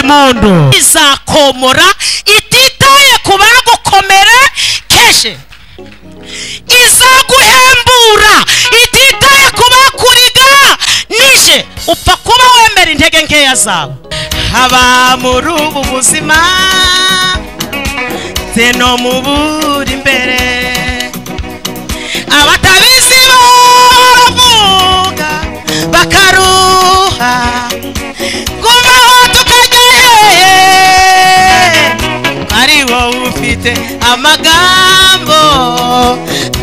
muntu izakomora ititaye ku bagukomera keshe izaguhembura ititaye ku bakuriga nije upfa kuba wemera intege nkeya zawe haba muri ubu buzima zeno mubura imbere abatabizi baravuga bakaruha kubaho tukajya hehe ari wowe ufite amagambo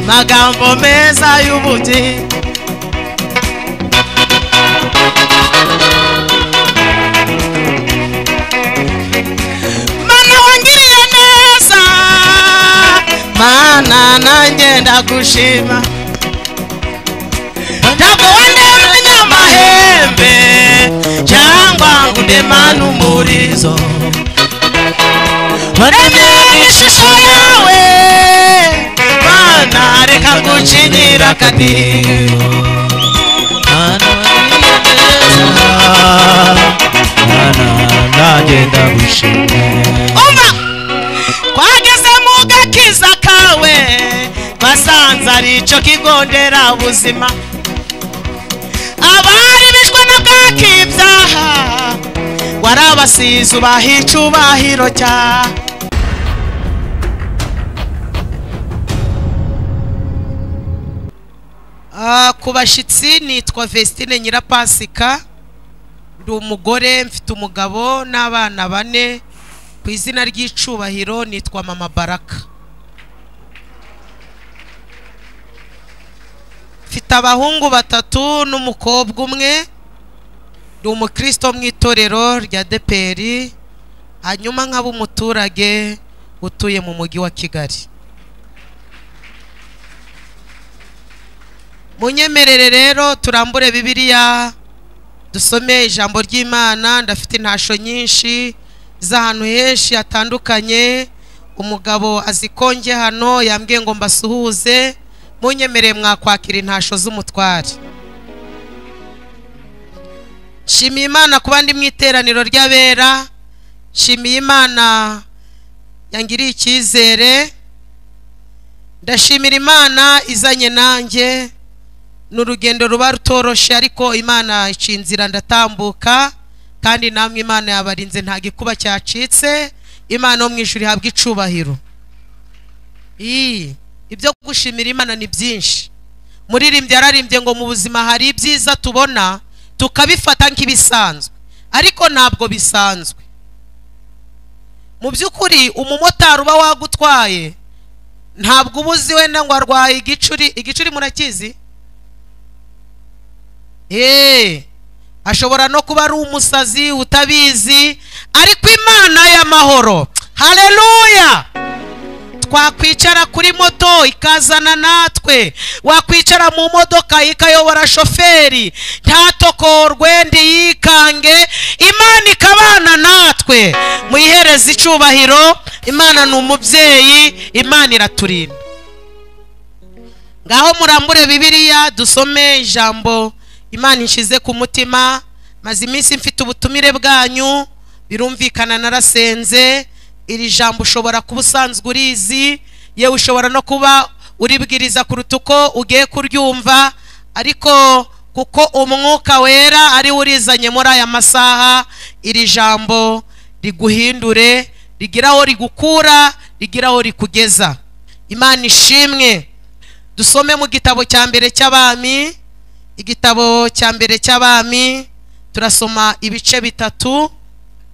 amagambo meza y'ubugingo mana wangiriye neza mana nanjye ndagushima ntabwo wandeba umunyamahembe cyangwa ngo udemane umurizo waremeye ishusho yawe mana reka ngucinyira akadiho mana wangiriye neza nagenda gushima umva twageze mu gakiza kawe basanze ari icyo kigo nderabuzima abari bishwe na bwakibyaha warabasize ubaha icyubahiro cyawe Ah, ku bashyitsi nitwa Vestine Nyirapasika ndi umugore mfite umugabo n'abana bane ku izina ry'icubahiro nitwa mama baraka mfite abahungu batatu n'umukobwa umwe ndi umukristo mu itorero rya deperi hanyuma nkaba umuturage utuye mu mujyi wa kigali munyemerere rero turambure bibiliya dusome ijambo ry'imana ndafite intasho nyinshi z'ahantu henshi hatandukanye umugabo azikonge hano yambwiye ngo mbasuhuze munyemereye mwakwakira intasho z'umutware nshimiye imana ku bandi mu iteraniro ry'abera nshimiye imana yangiriye icyizere ndashimira imana izanye nanjye ni urugendo ruba rutoroshye ariko imana ica inzira ndatambuka kandi namwe imana yabarinze nta gikuba cyacitse imana yo mu ijuru ihabwa icubahiro Ii, ibyo gushimira imana ni byinshi muririmbyi yararimbye ngo mu buzima hari ibyiza tubona tukabifata nk'ibisanzwe ariko ntabwo bisanzwe mu by'ukuri umumotari uba wagutwaye ntabwo uba uzi wenda ngo arwaye igicuri igicuri murakizi Eee ashobora no kuba ari umusazi utabizi ariko imana y'amahoro hareruya twakwicara kuri moto ikazana natwe wakwicara mu modoka ikayobora shoferi ntatokorwe yikange imana ikabana natwe muyihereze icubahiro imana ni umubyeyi imana iraturinda ngaho murambure bibiliya dusome ijambo imana inshize ku mutima maze iminsi mfite ubutumire bwanyu birumvikana narasenze iri jambo ushobora kuba usanzwe urizi yewe ushobora no kuba uribwiriza kuruta uko ugiye kuryumva ariko kuko umwuka wera ariwe urizanye muri aya masaha iri jambo riguhindure rigira aho rigukura rigira aho rikugeza imana ishimwe dusome mu gitabo cya mbere cy'abami igitabo cya mbere cy'abami turasoma ibice bitatu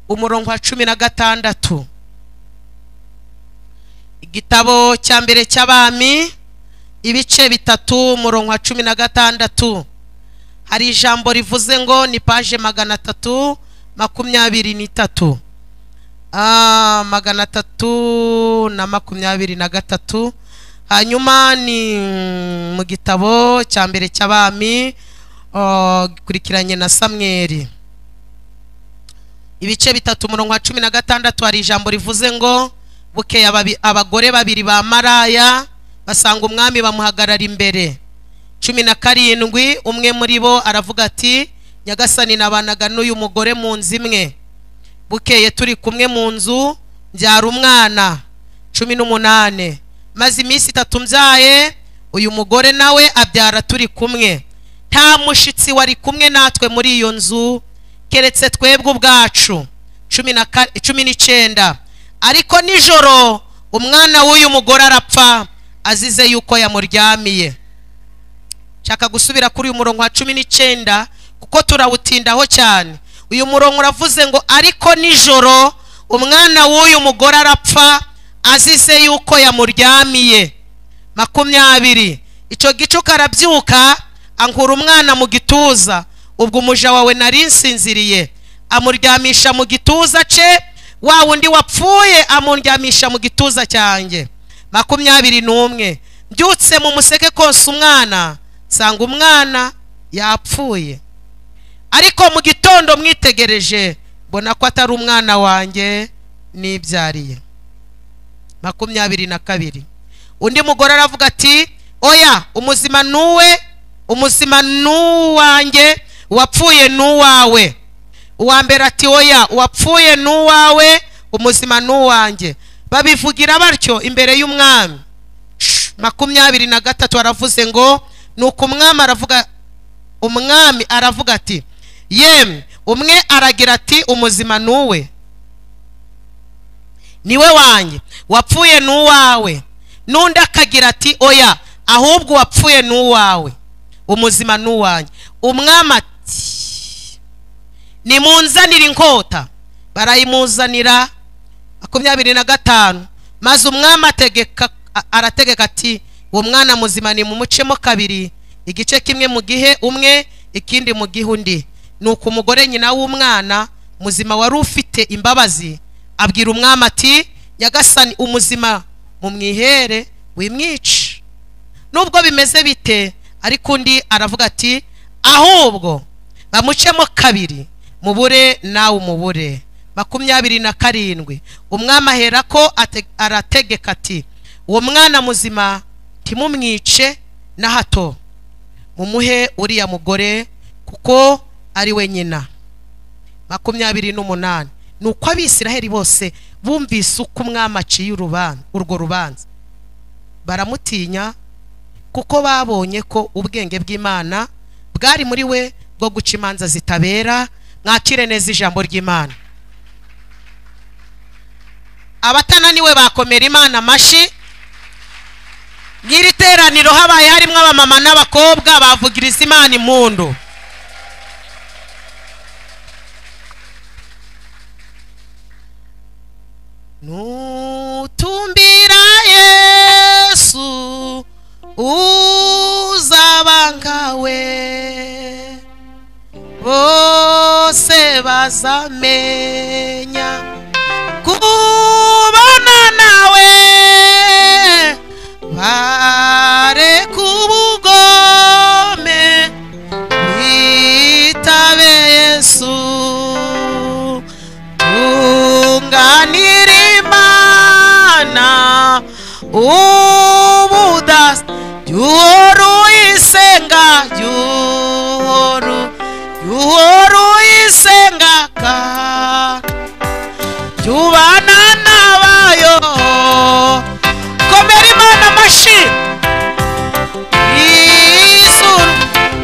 umurongo wa cumi na gatandatu igitabo cya mbere cy'abami ibice bitatu umurongo wa cumi na gatandatu hari ijambo rivuze ngo ni paje magana atatu makumyabiri n'itatu Ah, magana atatu na makumyabiri na gatatu hanyuma ni mm, mu gitabo cya mbere cy'abami oh, gikurikiranye na samweri ibice bitatu umurongo wa cumi na gatandatu hari ijambo rivuze ngo bukeye ababi- abagore babiri ba maraya basanga umwami bamuhagarara imbere cumi na karindwi umwe muri bo aravuga ati nyagasani nabanaga n'uyu mugore mu nzu imwe bukeye turi kumwe mu nzu mbyara umwana cumi n'umunane maze iminsi itatu mbyaye uyu mugore nawe abyara turi kumwe nta mushyitsi wari kumwe natwe muri iyo nzu keretse twebwe ubwacu cumi na ka- cumi n'icyenda ariko nijoro umwana w'uyu mugore arapfa azize yuko yamuryamiye nshaka gusubira kuri uyu murongo wa cumi n'icyenda kuko turawutindaho cyane uyu murongo uravuze ngo ariko nijoro umwana w'uyu mugore arapfa azize yuko yamuryamiye makumyabiri icyo gicuku arabyuka ankura umwana mu gituza ubwo umuja wawe nari nsinziriye amuryamisha mu gituza cye wa wundi wapfuye amuryamisha mu gituza cyanjye makumyabiri n'umwe mbyutse mu museke konsa umwana nsanga umwana yapfuye ariko mu gitondo mwitegereje mbona ko atari umwana wanjye nibyariye makumyabiri na kabiri undi mugore aravuga ati oya umuzima nuwe umuzima nuwanjye uwapfuye nuwawe uwa mbere ati oya uwapfuye nuwawe umuzima nuwanjye babivugira batyo imbere y'umwami Shh, makumyabiri na gatatu aravuze ngo nuko umwami aravuga umwami aravuga ati yemwe umwe aragira ati umuzima nuwe niwe wanjye wapfuye n'uwawe n'undi akagira ati oya ahubwo wapfuye n'uwawe umuzima n'uwanjye umwami ati nimunzanire inkota barayimuzanira makumyabiri na gatanu maze umwami ategeka a- arategeka ati uwo mwana muzima nimumucemo kabiri igice kimwe mu gihe umwe ikindi mu gihe undi nuko umugore nyina w'umwana muzima wari ufite imbabazi abwira umwami ati nyagasani umuzima mu mwihere wimwice nubwo bimeze bite ariko undi aravuga ati ahubwo bamucemo kabiri mubure nawe umubure makumyabiri na karindwi umwami aherako ate- arategeka ati uwo mwana muzima ntimumwice na hato mumuhe uriya mugore kuko ari we nyina makumyabiri n'umunani ni uko abisiraheli bose bumvise uko umwami aciye urubanza urwo rubanza baramutinya kuko babonye ko ubwenge bw'imana bwari muri we bwo guca imanza zitabera mwakire neza ijambo ry'imana abatananiwe bakomera imana amashyi nk'iri teraniro habaye harimo abamama n'abakobwa bavugiriza imana impundu nutumbira yesu uzaba nkawe bose bazamenya kubana nawe bare kubugome bitabe yesu tunganira imana ubudasa yuhoru isenga yuhoru yuhoru isenga ka tubana n'abayo komera imana amashyi izuru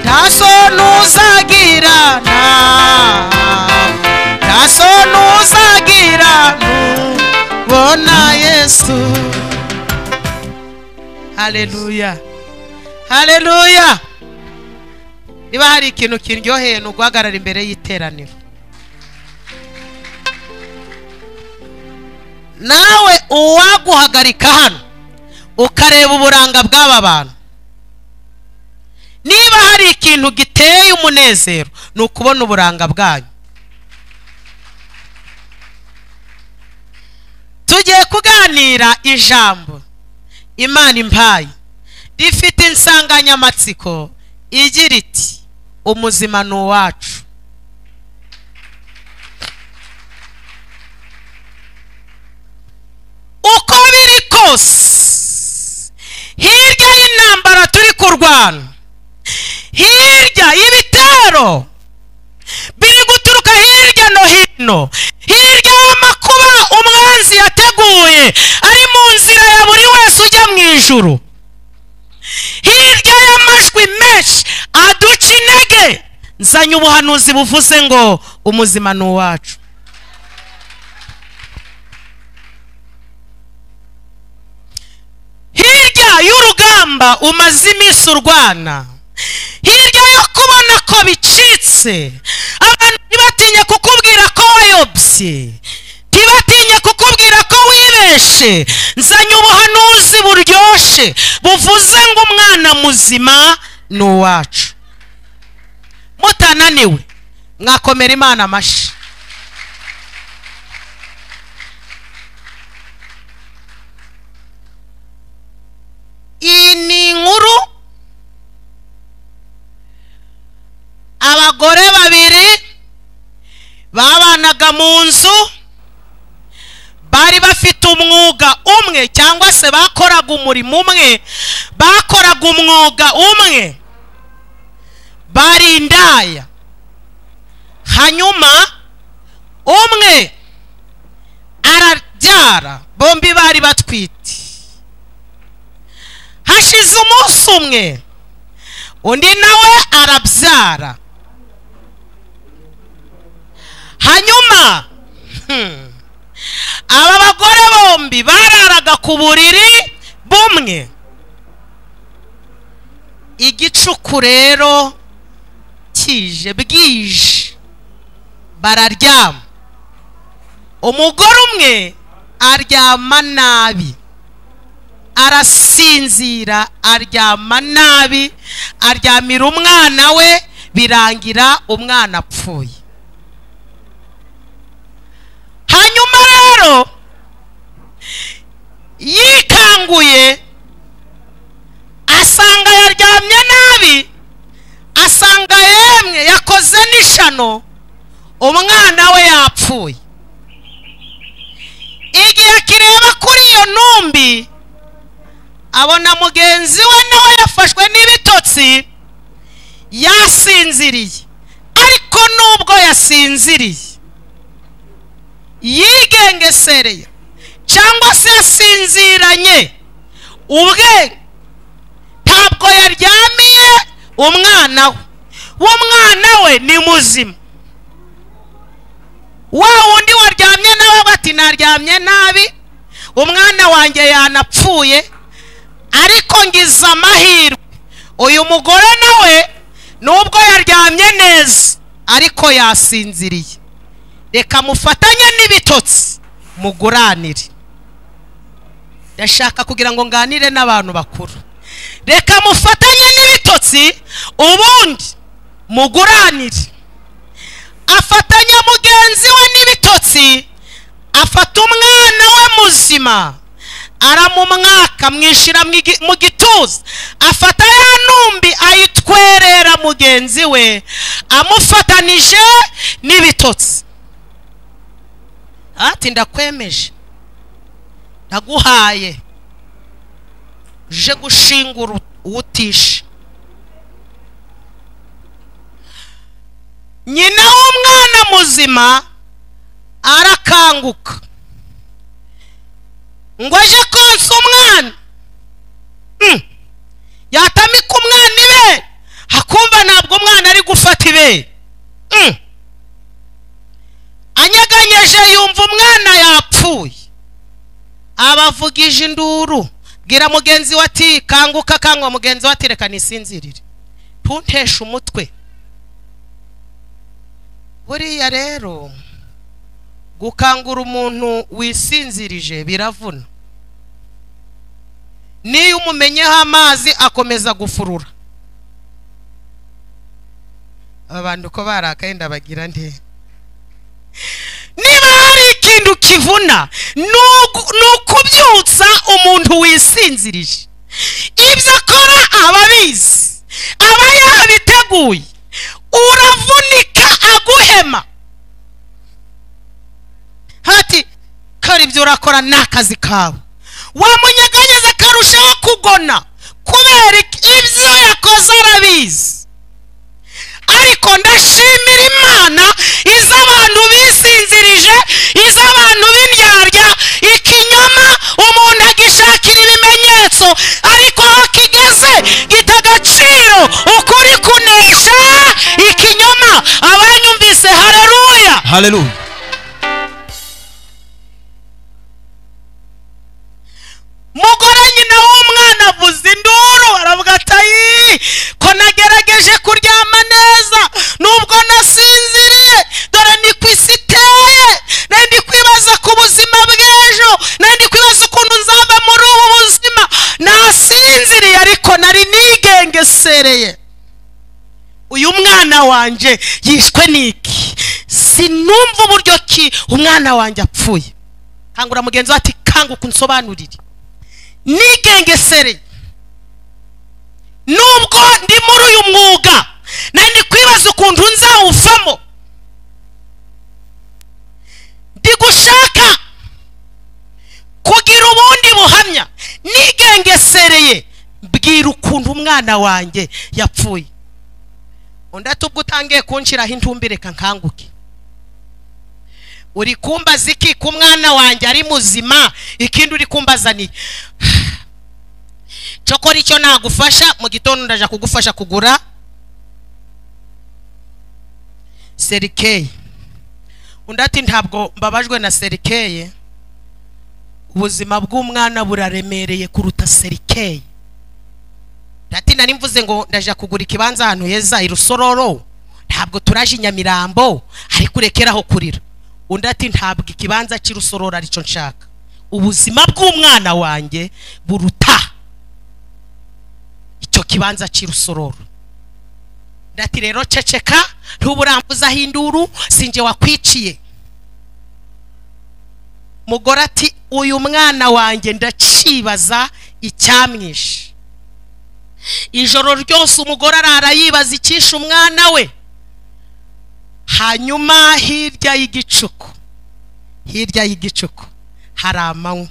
nta soni uzagirana nta soni uzagirana ubona yesu haleluya haleluya niba hari ikintu kiryoheye ni uguhagarara imbere y'iteraniro nawe uwaguhagarika hano ukareba uburanga bw'aba bantu niba hari ikintu giteye umunezero ni ukubona uburanga bwanyu tugiye kuganira ijambo imana impaye rifite insanganyamatsiko igira iti umuzima ni uwacu uko biri kose hirya y'intambara turi kurwana hirya y'ibitero biri guturuka hirya no hino hirya ari mu nzira ya buri wese ujya mu ijuru hirya y'amajwi menshi aduca intege nzanye ubuhanuzi buvuze ngo umuzima ni uwacu hirya y'urugamba umaze iminsi urwana hirya yo kubona ko bicitse abantu ntibatinye kukubwira ko wayobye ntibatinye kukubwira ko wibeshe nzanye ubuhanuzi buryoshe buvuze ngo umwana muzima ni uwacu mutananiwe mwakomera imana amashyi iyi ni inkuru abagore babiri babanaga mu nzu bari bafite umwuga umwe cyangwa se bakoraga umurimo umwe bakoraga umwuga umwe bari indaya hanyuma umwe arabyara bombi bari batwite hashize umunsi umwe undi nawe arabyara hanyuma hmm, aba bagore bombi bararaga ku buriri bumwe igicuku rero kije bwije bararyama umugore umwe aryama nabi arasinzira aryama nabi aryamira umwana we birangira umwana apfuye hanyuma rero yikanguye asanga yaryamye nabi asanga yemwe yakoze n'ishano umwana we yapfuye igihe akireba kuri iyo ntumbi abona mugenzi we nawe yafashwe n'ibitotsi yasinziriye ariko nubwo yasinziriye yigengesereye cyangwa se yasinziranye ubwe ntabwo yaryamiye umwana we w'umwana we ni muzima wa wundi waryamye nawe bati naryamye nabi umwana wanjye yanapfuye ariko ngize amahirwe uyu mugore nawe nubwo yaryamye neza ariko yasinziriye reka mufatanye n'ibitotsi muguranire ndashaka kugira ngo nganire n'abantu bakuru reka mufatanye n'ibitotsi ubundi muguranire afatanya mugenzi we n'ibitotsi afata umwana we muzima aramumwaka mwishyira mu gi- mu gituza afata ya ntumbi ayitwerera mugenzi we amufatanije n'ibitotsi ati ndakwemeje ndaguhaye uje gushingura uwo utishe nyina w'umwana muzima arakanguka ngo aje konsa umwana Hmm. yatamika umwana ibere akumva ntabwo umwana ari gufata ibere Hmm. anyeganyeje yumva umwana yapfuye abavugije induru bwira mugenzi we ati kanguka kangwa mugenzi we ati reka nisinzirire ntunteshe umutwe buriya rero gukangura umuntu wisinzirije biravuna niyo umumenyeho amazi akomeza gufurura aba bantu uko barakaye ndabagira nde niba hari ikintu kivuna ni ugu- ni ukubyutsa umuntu wisinzirije ibyo akora aba abizi aba yabiteguye uravunika aguhema hati kora ibyo urakora ni akazi kawe wamunyeganyeza akarushaho kugona kubera iki- ibyo yakoze arabizi ariko ndashimira imana izo abantu bisinzirije izo abantu b'indyarya ikinyoma haleluya mugore nyina w'umwana avuza induru aravuga ati ayi ko nagerageje kuryama neza nubwo nasinziriye dore ni ku isi iteye nari ndi kwibaza ku buzima bw'ejo nari ndi kwibaza ukuntu nzava muri ubu buzima nasinziriye ariko nari nigengesereye uyu mwana wanjye yishwe n'iki sinumva uburyo ki umwana wanjye apfuye kangura mugenzi we ati kanguka unsobanurire nigengesereye nubwo ndi muri uyu mwuga nari ndi kwibaza ukuntu nzawuvamo ndi gushaka kugira ubundi buhamya nigengesereye mbwira ukuntu umwana wanjye yapfuye undi ati ubwo utangiye kunshiraho intumbi reka nkanguke uri kumbaza iki ku mwana wanjye ari muzima ikindi uri kumbaza ni cokora icyo nagufasha mu gitondo ndaja kugufasha kugura serikeyi undi ati ntabwo mbabajwe na serikeye ubuzima bw'umwana buraremereye kuruta serikeyi ati nari mvuze ngo ndaja kugura ikibanza ahantu heza i rusororo ntabwo turaje i nyamirambo ariko urekeraho kurira undi ati ntabwo ikibanza cy'i rusororo aricyo nshaka ubuzima bw'umwana wanjye buruta icyo kibanza cy'i rusororo undi ati rero ceceka ntuburambuzaho induru sinjye wakwiciye mugore ati uyu mwana wanjye ndacibaza icyamwishe ijoro ryose umugore arara yibaza icyishe umwana we hanyuma hirya y'igicuku hirya y'igicuku hari amanywa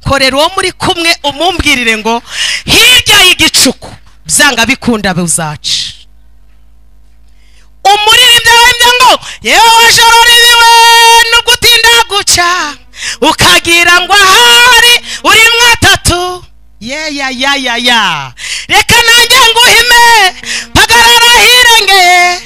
korera uwo muri kumwe umumbwirire ngo hirya y'igicuku byanga bikunda buzaca umuririmbyi ararembye ngo yewe joro ribiwe no gutinda guca ukagira ngo ahari uri mwatatu yeya ya ya ya reka nanjye nguhime pagarara hirengeye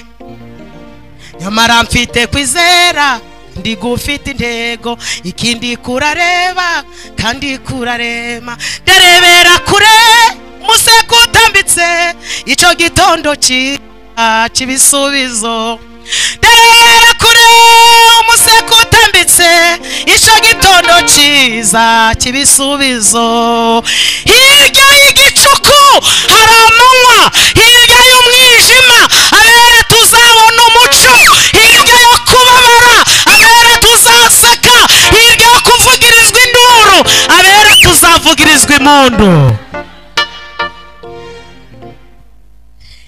nyamara mfite kwizera ndi gufite intego ikindi kurareba kandi kurarema ndarebera kure umusego utambitse icyo gitondo ki- ah, cy'ibisubizo ndarebera kure umusego utambitse icyo gitondo cyiza cy'ibisubizo hirya y'igicuku hari amanywa hirya y'umwijima abera tuzabona umuco hirya yo kubabara abera tuzaseka hirya yo kuvugirizwa induru abera tuzavugirizwa impundu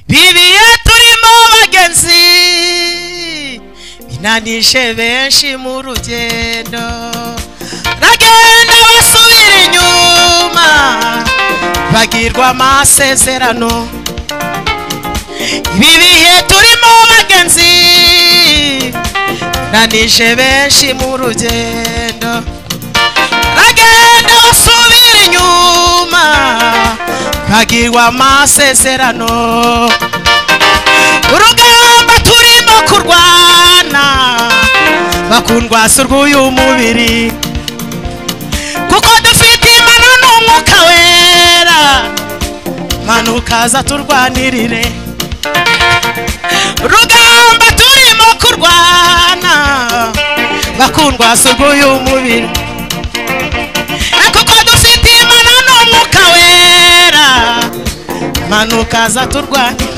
bibiye turimo bagenzi binanishe benshi mu rugendo bagenda basubira inyuma bagirwa amasezerano ibi bihe turimo bagenzi binanishe benshi mu rugendo bagenda basubira inyuma bagirwa amasezerano urugamba turimo kurwana bakundwasa urw'uyu mubiri kuko dufite imana n'umwuka wera mana ukaza turwanirire urugamba turimo kurwana bakundwasa urw'uyu mubiri Eh, kuko dufite imana n'umwuka wera mana ukaza turwanirire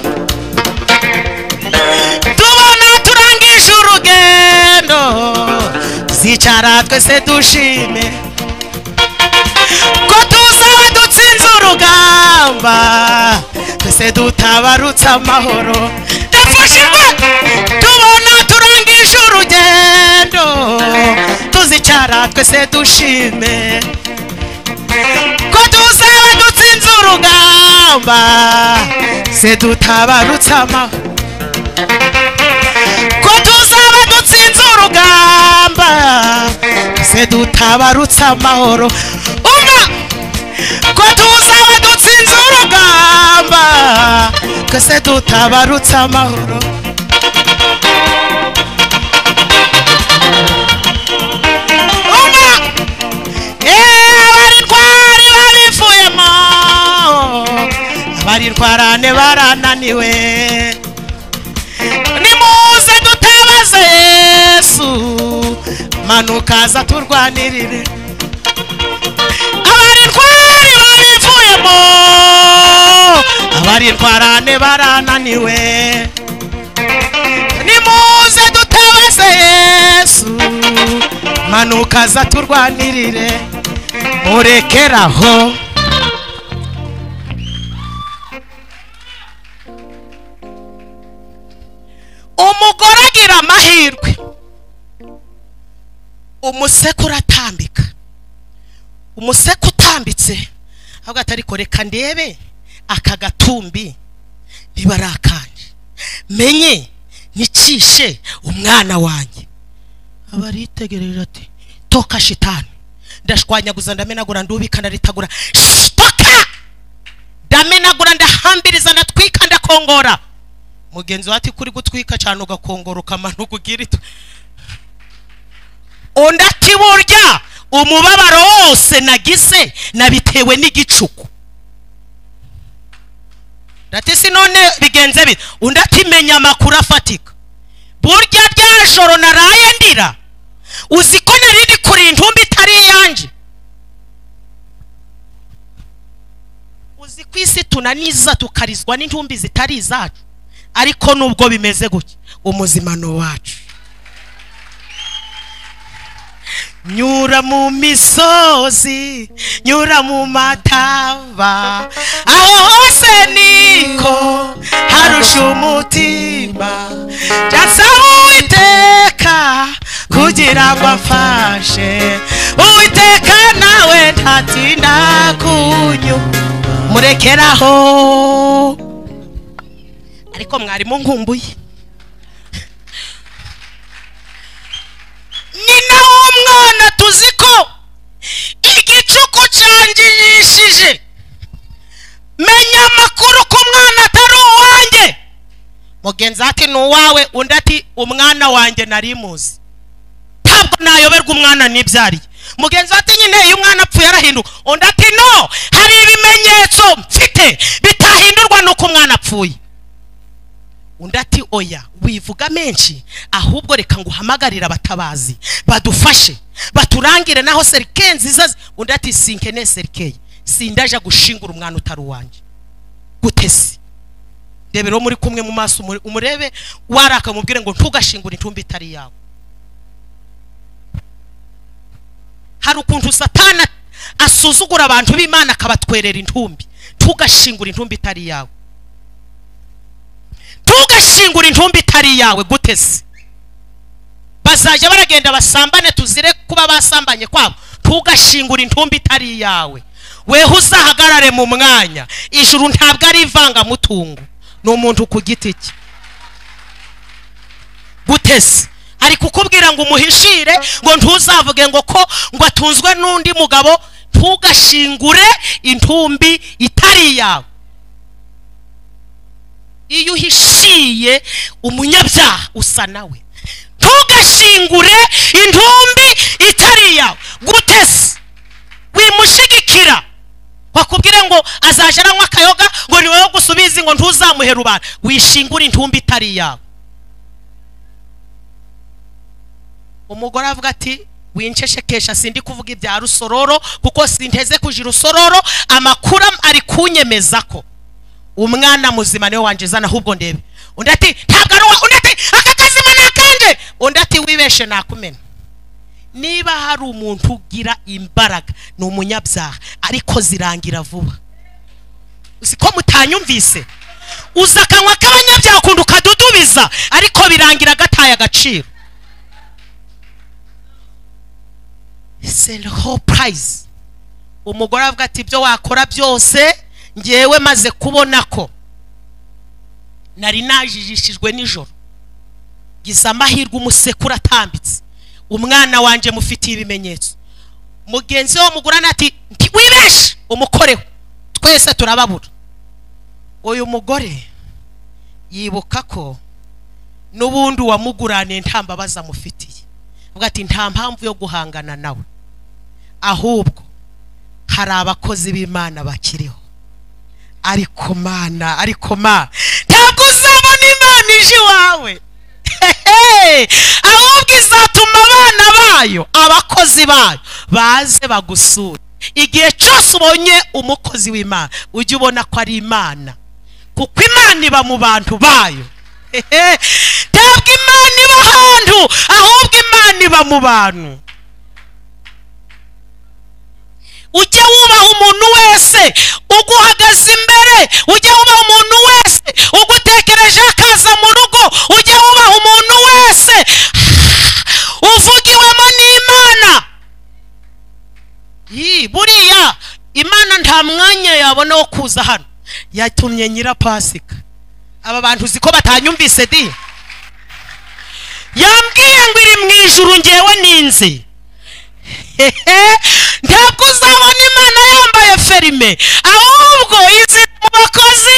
tubona turangije urugendo zicara twese dushime ko tuzaba dutsinze urugamba twese dutabarutse amahoro dafashijwe tubona turangije urugendo tuzicara twese dushime ko tuzaba dutsinze urugamba se dutabarutse amahoro ko tuzaba dutsinze urugamba se dutabarutse amahoro umva ko tuzaba dutsinze urugamba ko se dutabarutse amahoro barananiwe nimuze dutabaze yesu manukaza turwanirire abarintwari babivuyemo abarintwarane barananiwe nimuze dutabaze yesu manukaza turwanirire murekeraho umugore agira amahirwe umusekuru atambika umuseke utambitse ahubwo atariko reka ndebe aka gatumbi ntibarakanje menye nikishe umwana wanjye aba aritegereje ati toka shitani ndashwanyaguza ndamenagura ndubika ndaritagura shitoka ndamenagura ndahambiriza ndatwika ndakongora mugenzi wawe ati kuri gutwika cyane ugakongora ukamara ugira itwe undi ati burya umubabaro wose nagize nabitewe n'igicuku ndati si none bigenze bite undi ati menya amakuru afatika burya rya joro naraye ndira uzi ko nari ndi kuri intumbi itari iyanjye uzi ku isi tunaniza tukarizwa n'intumbi zitari izacu ariko nubwo bimeze gutya umuzima ni uwacu nyura mu misozi nyura mu mataba aho hose niko harusha umutima jasaba uwiteka kugira ngo amfashe uwiteka nawe ntatinda kunyu murekeraho ariko mwarimu nkumbuye nyina w'umwana tuzi ko igicuku cyangirishije menya amakuru ko umwana atari uwanjye mugenzi ati ni uwawe undi ati umwana wanjye nari muzi ntabwo nayoberwa umwana nibyariye mugenzi ati nyine iyo umwana apfuye arahinduka undi ati no hari ibimenyetso mfite bitahindurwa n'uko umwana apfuye undi ati oya wivuga menshi ahubwo reka ngo uhamagarire abatabazi badufashe baturangire naho serike nziza zi-" undi ati sinkene serikeye sindaje gushingura umwana utari uwanjye gutesi rebera uwo muri kumwe mu maso umure- umurebe waraka mubwire ngo ntugashingure intumbi itari yawe hari ukuntu satana asuzugura abantu b'imana akabatwerera intumbi ntugashingure intumbi itari yawe ntugashingure intumbi itari iyawe guteze bazajya baragenda basambane tuzire kuba basambanye kwabo ntugashingure intumbi itari iyawe weho uzahagarare mu mwanya ijuru ntabwo ari ivangamutungo ni umuntu ku giti cye guteze ari kukubwira ngo umuhishire ngo ntuzavuge ngo ko ngo atunzwe n'undi mugabo ntugashingure intumbi itari iyawe iyo uhishiye umunyabyaha usa nawe ntugashingure intumbi itari iyawe gutese wimushigikira wakubwire ngo azajya aranywa akayoga ngo ni wowe gusubizi ngo ntuzamuhe rubanda wishingure intumbi itari iyawe umugore avuga ati winsheshekesha sindi kuvuga ibya rusororo kuko sinteze kuja rusororo amakuru am- ari kunyemeza ko umwana muzima niwe wanje zana ahubwo ndebe undi ati ntabwo ari uwa undi ati aka kazima ni akanje undi ati wibeshe nakumena niba hari umuntu ugira imbaraga ni umunyabyaha ariko zirangira vuba uzi ko mutanyumvise uza akanwa k'abanyabyaha ukunda ukadudubiza ariko birangira gataye agaciro c'est le whole prize umugore avuga ati ibyo wakora byose ngewe maze kubona ko nari najijishijwe nijoro gize amahirwe umusekuru atambitse umwana wanjye mufitiye ibimenyetso mugenzi we wamugurana ati "Nti- wibeshe umukoreho twese turababura uyu mugore yibuka ko n'ubundi uwamuguraniye nta mbabazi amufitiye avuga ati nta mpamvu yo guhangana nawe ahubwo hari abakozi b'imana bakiriho ariko mana ariko ma ntabwo uzabona imana ije iwawe Hehe! ahubwo izatuma abana bayo abakozi bayo baze bagusure igihe cyose ubonye umukozi w'imana ujye ubona ko ari imana kuko imana iba mu bantu bayo Hehe! ntabwo imana iba ahantu ahubwo imana iba mu bantu ujye wubaha umuntu wese uguhagaze imbere ujye wubaha umuntu wese ugutekerejeho akaza mu rugo ujye wubaha umuntu wese uvugiwemo n'imana Yii, buriya imana nta mwanya yabona wo kuza hano yatumye nyirapasika aba bantu uzi ko batanyumvise di yambwiye ngo iri mu ijuru ngewe ninzi hehe ntabwo uzabona imana yambaye ferime ahubwo izira mu bakozi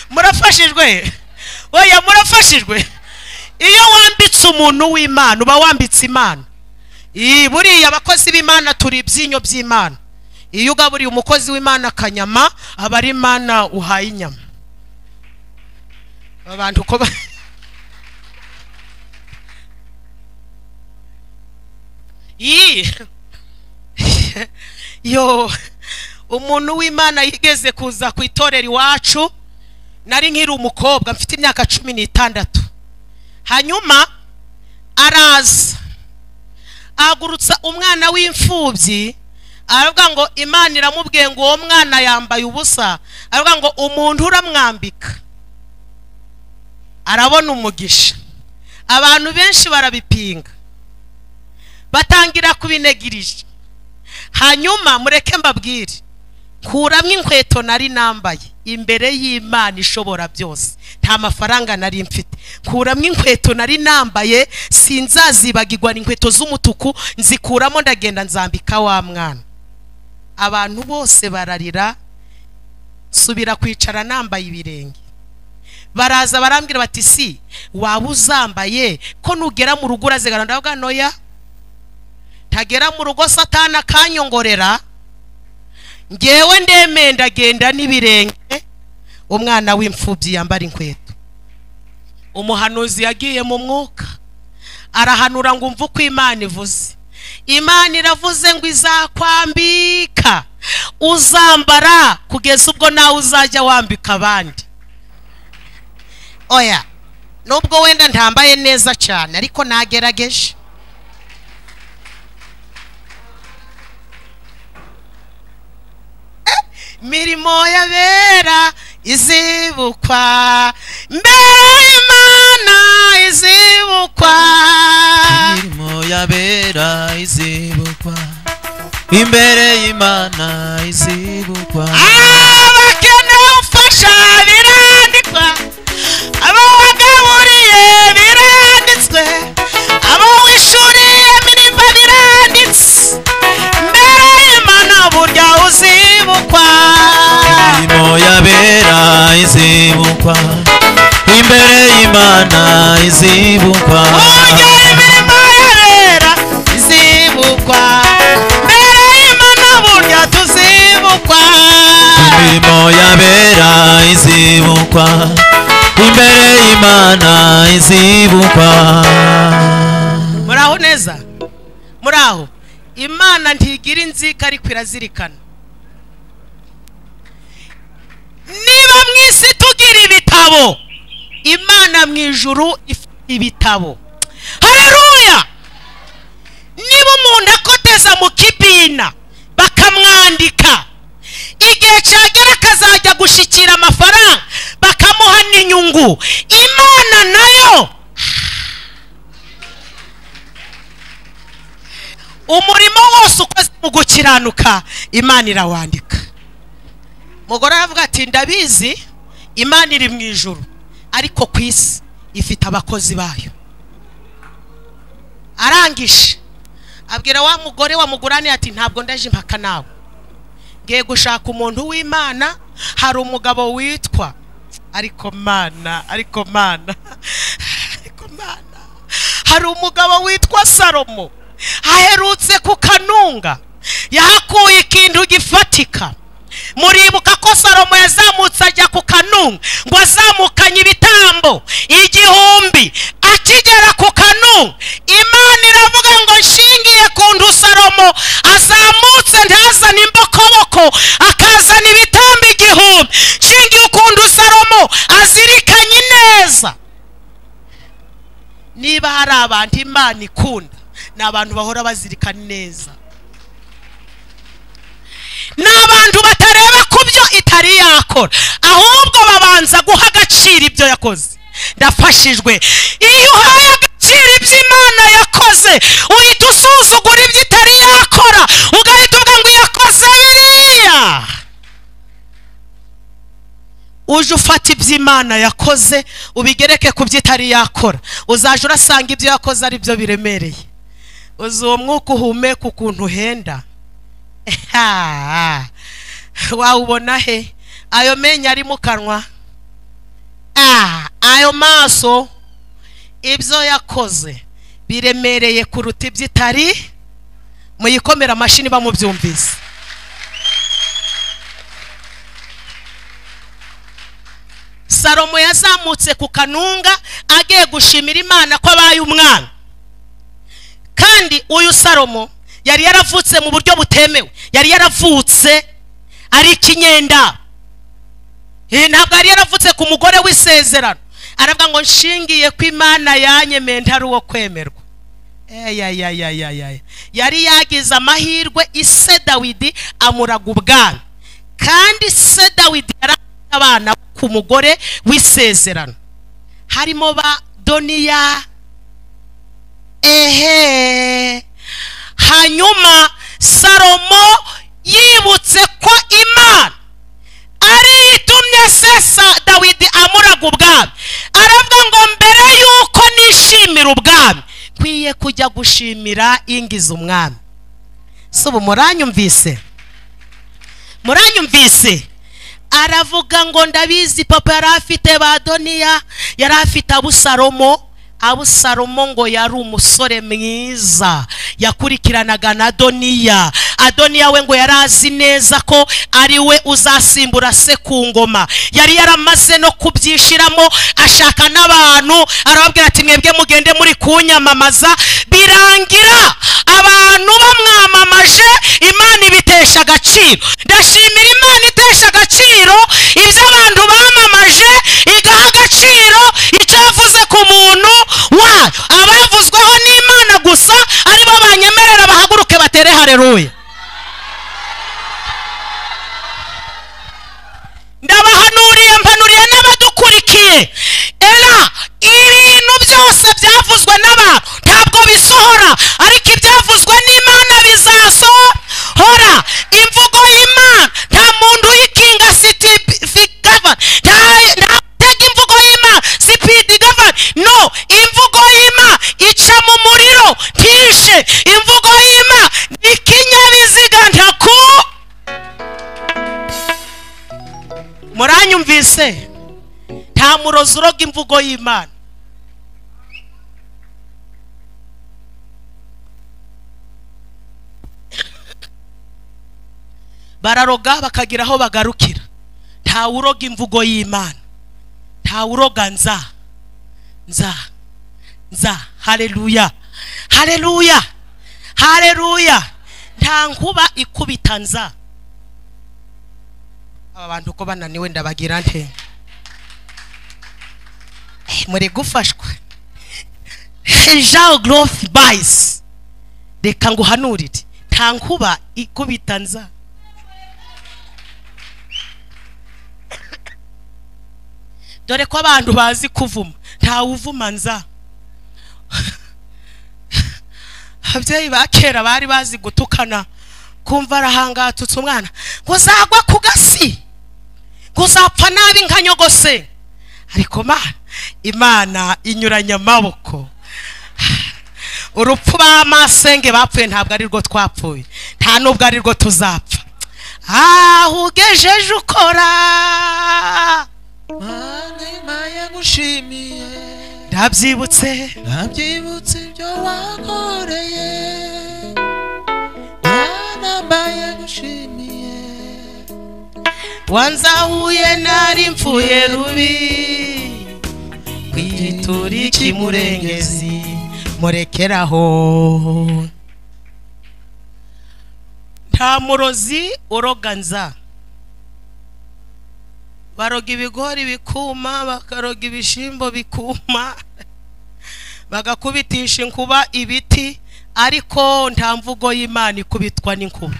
murafashijwe oya murafashijwe iyo wambitse umuntu w'imana uba wambitse imana Ii, buriya abakozi b'imana turi ibyinyo by'imana iyo ugaburiye umukozi w'imana akanyama aba ari imana uhaye inyama aba bantu uko ba- Yii. yo umuntu w'imana yigeze kuza ku itorero iwacu nari nkiri umukobwa mfite imyaka cumi n'itandatu hanyuma araza ahagurutsa umwana w'imfubyi aravuga ngo imana iramubwiye ngo uwo mwana yambaye ubusa aravuga ngo umuntu uramwambika arabona umugisha abantu benshi barabipinga batangira kubinegirije hanyuma mureke mbabwire nkuramo inkweto nari nambaye imbere y'imana ishobora byose nta mafaranga nari mfite nkuramo inkweto nari nambaye sinzazibagirwa inkweto z'umutuku nzikuramo ndagenda nzambika wa mwana abantu bose bararira subira kwicara nambaye ibirenge baraza barambwira bati si waba uzambaye ko nugera mu rugo urazigara ndavuga noya ntagera mu rugo satana akanyongorera ngewe ndemeye ndagenda n'ibirenge umwana w'imfubyi yambara inkweto umuhanuzi yagiye mu mwuka arahanura ngo umve uko imana ivuze imana iravuze ngo izakwambika uzambara kugeza ubwo nawe uzajya wambika abandi oya nubwo wenda ntambaye neza cyane ariko nagerageje mirimo y'abera izibukwa mbere y'imana izibukwa imirimo y'abera izibukwa imbere y'imana izibukwa abakeneye ufasha birandikwa abo wagaburiye biranditswe abo wishuriye mirimba biranditse mbere y'imana burya uzibukwa imirimo y'abera izibukwa imbere y'imana izibukwa Ujye imirimo y'abera izibukwa mbere y'imana burya tuzibukwa imirimo y'abera izibukwa imbere y'imana izibukwa muraho neza muraho imana ntigira inzika ariko irazirikana niba mu isi tugira ibitabo imana mu ijuru ifite ibitabo hareruya niba umuntu akoteza mu kibina bakamwandika igihe cyagera akazajya gushikira amafaranga bakamuha n'inyungu imana nayo umurimo wose ukoze mu gukiranuka imana irawandika umugore aravuga ati ndabizi imana iri mu ijoro ariko ku isi ifite abakozi bayo arangije abwira wa mugore wa mugurane ati ntabwo ndaje impaka nawe ngiye gushaka umuntu w'imana hari umugabo witwa ariko mana ariko mana ariko mana hari umugabo witwa salomo aherutse ku kanunga yahakuye ikintu gifatika muribuka ko salomo yazamutse ajya ku kanu ngo azamukanye ibitambo igihumbi akigera ku kanu imana iravuga ngo nshingiye ku ndu salomo azamutse ntazane imbokoboko akazana ibitambo igihumbi nshingiye ku ndu salomo azirikanye ineza niba hari abantu imana ikunda ni abantu bahora bazirikana neza ni abantu batareba ku byo itari yakora ahubwo babanza guha agaciro ibyo yakoze ndafashijwe iyo uhaye agaciro ibyo imana yakoze uhita usuzugura ibyo itari yakora ugahita uvuga ngo yakoze biriya uje ufata ibyo imana yakoze ubigereke ku byo itari yakora uzajya urasanga ibyo yakoze ari byo biremereye uzi uwo mwuka uhumeka ukuntu uhenda wawubona he ayo menyo ari mu kanwa Ah, ayo maso ibyo yakoze biremereye kuruta ibyo itari muyikomera amashini bamubyumvise salomo yazamutse ku kanunga agiye gushimira imana ko abaye umwana kandi uyu salomo yari yaravutse mu buryo butemewe yari yaravutse ari ikinyenda Eh, ntabwo yari yaravutse ku mugore w'isezerano aravuga ngo nshingiye ko imana yanyemeye ntari uwo kwemerwa eyayayayayaya yari yagize amahirwe ise dawidi amuraga ubwana kandi se dawidi yari afite abana ku mugore w'isezerano harimo ba doniya ehe hanyuma salomo yibutse ko imana ariyo itumye sesa dawidi amuraga ubwami aravuga ngo mbere y'uko nishimira ubwami nkwiye kujya gushimira ingiza umwami si ubu muranyumvise muranyumvise aravuga ngo ndabizi papa yari afite ba doniya yari afite abusalomo abusalomo ngo yari umusore mwiza yakurikiranaga na doniya adoniya we ngo yari azi neza ko ari we uzasimbura se ku ngoma yari yaramaze no kubyishiramo ashaka n'abantu arababwira ati mwebwe mugende muri kunyamamaza birangira abantu bamwamamaje imana ibitesha agaciro ndashimira imana itesha agaciro ibyo abantu bamamaje igaha agaciro icyo yavuze ku muntu wayo abavuzweho n'imana gusa aribo banyemerera bahaguruke batere hareruya ndabahanuriye mpanuriye n'abadukurikiye era ibintu byose byavuzwe n'abantu ntabwo bisohora ariko ibyavuzwe n'imana bizasohora imvugo y'imana nta muntu uyikinga sitifigava nta nta utega imvugo y'imana sipidi gava no imvugo y'imana ica mu muriro ntishe imvugo y'imana ni ikinyabiziga ntaku muranyumvise nta murozi uroga imvugo y'imana bararoga bakagira aho bagarukira ntawe uroga imvugo y'imana ntawe uroga nza nza nza hareruya hareruya hareruya nta nkuba ikubita nza aba bantu uko bananiwe ndabagira nte Eh, muri gufashwa jean growth bayisi reka nguhanurire nta nkuba ikubita nza dore ko abantu bazi kuvuma ntawe uvuma nza ababyeyi ba kera bari bazi gutukana kumva arahangatutse umwana ngo uzagwa ku gasi ngo uzapfa nabi nka nyogose ariko mana imana inyuranya amaboko urupfu bamasenge bapfuye ntabwo ari rwo twapfuye nta nubwo ari rwo tuzapfa aho ugejeje ukora Mana Imana yagushimiye ndabyibutse nabyibutse ibyo wakoreye Mana mbaye gushimiye wanzahuye nari mpfuye rubi kwitura ikimurengezi murekeraho nta murozi uroga nza baroga ibigori bikuma bakaroga ibishimbo bikuma bagakubitisha inkuba ibiti ariko nta mvugo y'imana ikubitwa n'inkuba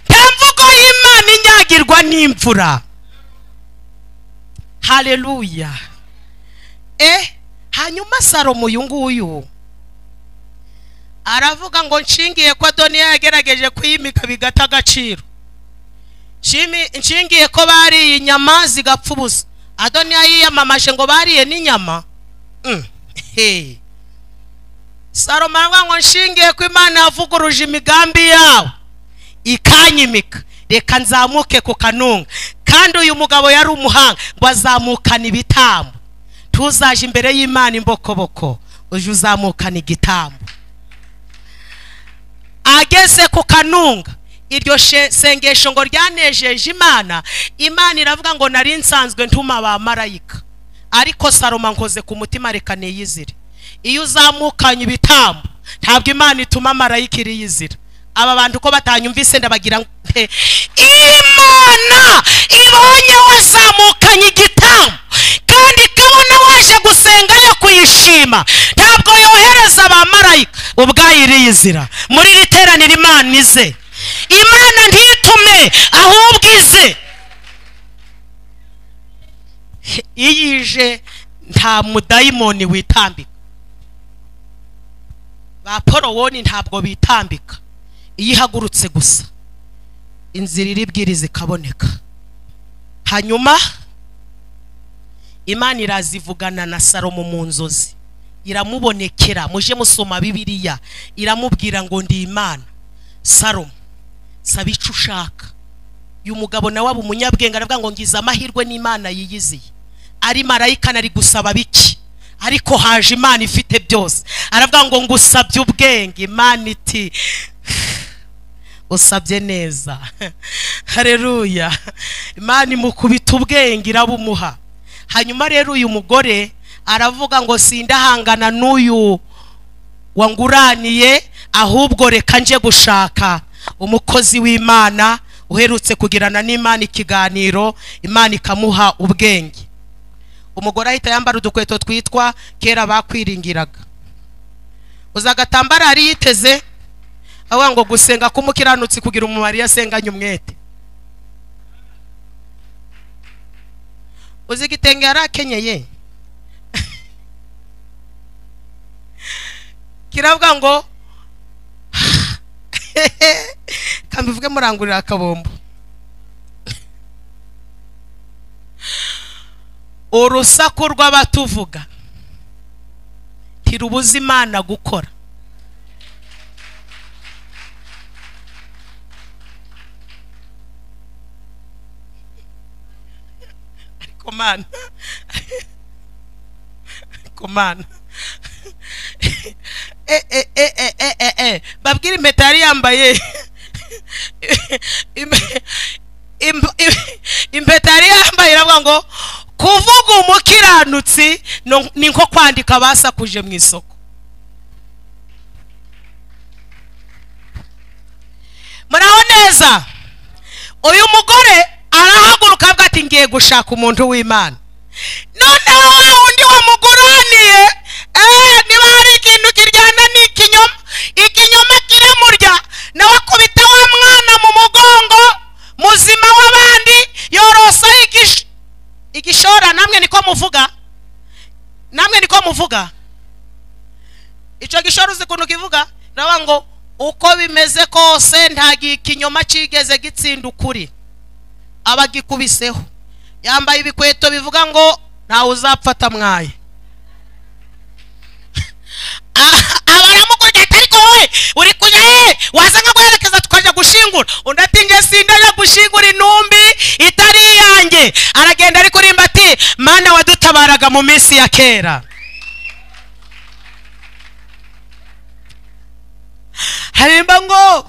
nta mvugo y'imana inyagirwa n'imvura hareruya e hanyuma salomo uyu nguyu aravuga ngo nshingiye ko adoniya yagerageje kuyimika bigata agaciro Nshimi- nshingiye ko bariye inyama zigapfa ubusa adoniya yiyamamaje ngo bariye n'inyama Mm. Hey. salomo aravuga ngo nshingiye ko imana yavuguruje imigambi yawe ikanyimika reka nzamuke ku kanunga kandi uyu mugabo yari umuhanga ngo azamukane ibitambo tuzaje imbere y'imana imbokoboko uje uzamukana igitambo ageze ku kanunga iryo she- sengesho ngo ryanejeje imana imana iravuga ngo nari nsanzwe ntuma ba marayika ariko saroma nkoze ku mutima reka niyizire iyo uzamukanye ibitambo ntabwo imana ituma marayika iriyizira aba bantu ko batanyumvise ndabagira ngo pe imana ibonye wazamukanye igitambo kandi ikabona waje gusenga yo kuyishima ntabwo yohereza abamarayika ubwayo iriyizira muri iri teraniro imana ize imana ntitume ahubwo ize iyo ije nta mudayimoni witambika ba porowoni ntabwo bitambika iyo ihagurutse gusa inzira iribwiriza ikaboneka hanyuma imana irazivugana na salomo mu nzozi iramubonekera muje musoma bibiliya iramubwira ngo ndi imana salomo saba icyo ushaka uyu mugabo nawe aba umunyabwenge aravuga ngo ngize amahirwe n'imana yiyiziye ari marayika nari gusaba biki ariko haje imana ifite byose aravuga ngo ngusabye ubwenge imana iti usabye neza hareruya imana imukubita ubwenge irabumuha hanyuma rero uyu mugore aravuga ngo sindahangana n'uyu wanguraniye ahubwo reka nje gushaka umukozi w'imana uherutse kugirana n'imana ikiganiro imana ikamuha ubwenge umugore ahita yambara udukweto twitwa kera bakwiringiraga uza agatambaro yari yiteze avuga ngo gusenga k'umukiranutsi kugira umumaro iyo asenganye umwete uzi igitenge yari akenyeye kiravuga ngo kambivuge murangurira akabombo urusaku rw'abatuvuga ntirubuza imana gukora ariko mana ariko mana Eh, eh, eh, eh, eh, eh, eh. babwire impeta yari yambaye Im- im- im- impeta yari yambaye iravuga ngo kuvuga umukiranutsi no- ni nko kwandika basakuje mu isoko muraho neza uyu mugore arahaguruka avuga ati ngiye gushaka umuntu w'imana noneho wa wundi wamuguraniye eh, niba hari ikintu kiryana ni ikinyoma ikinyoma kiramurya nawe akubita wa mwana mu mugongo muzima w'abandi yorosaho igish- igishora namwe niko muvuga namwe niko muvuga icyo gishoro uzi ukuntu kivuga nawe ngo uko bimeze kose nta gi- ikinyoma kigeze gitsinda ukuri aba agikubiseho yambaye ibikweto bivuga ngo ntawe uzapfata mwaye abaramukurikiye ati ariko wowe uri kujya he waza nka guherekeza tukajya gushingura undi ati njye sindajya gushingura intumbi itari iyanjye aragenda ari kurimba ati mana wadutabaraga mu minsi ya kera harimba ngo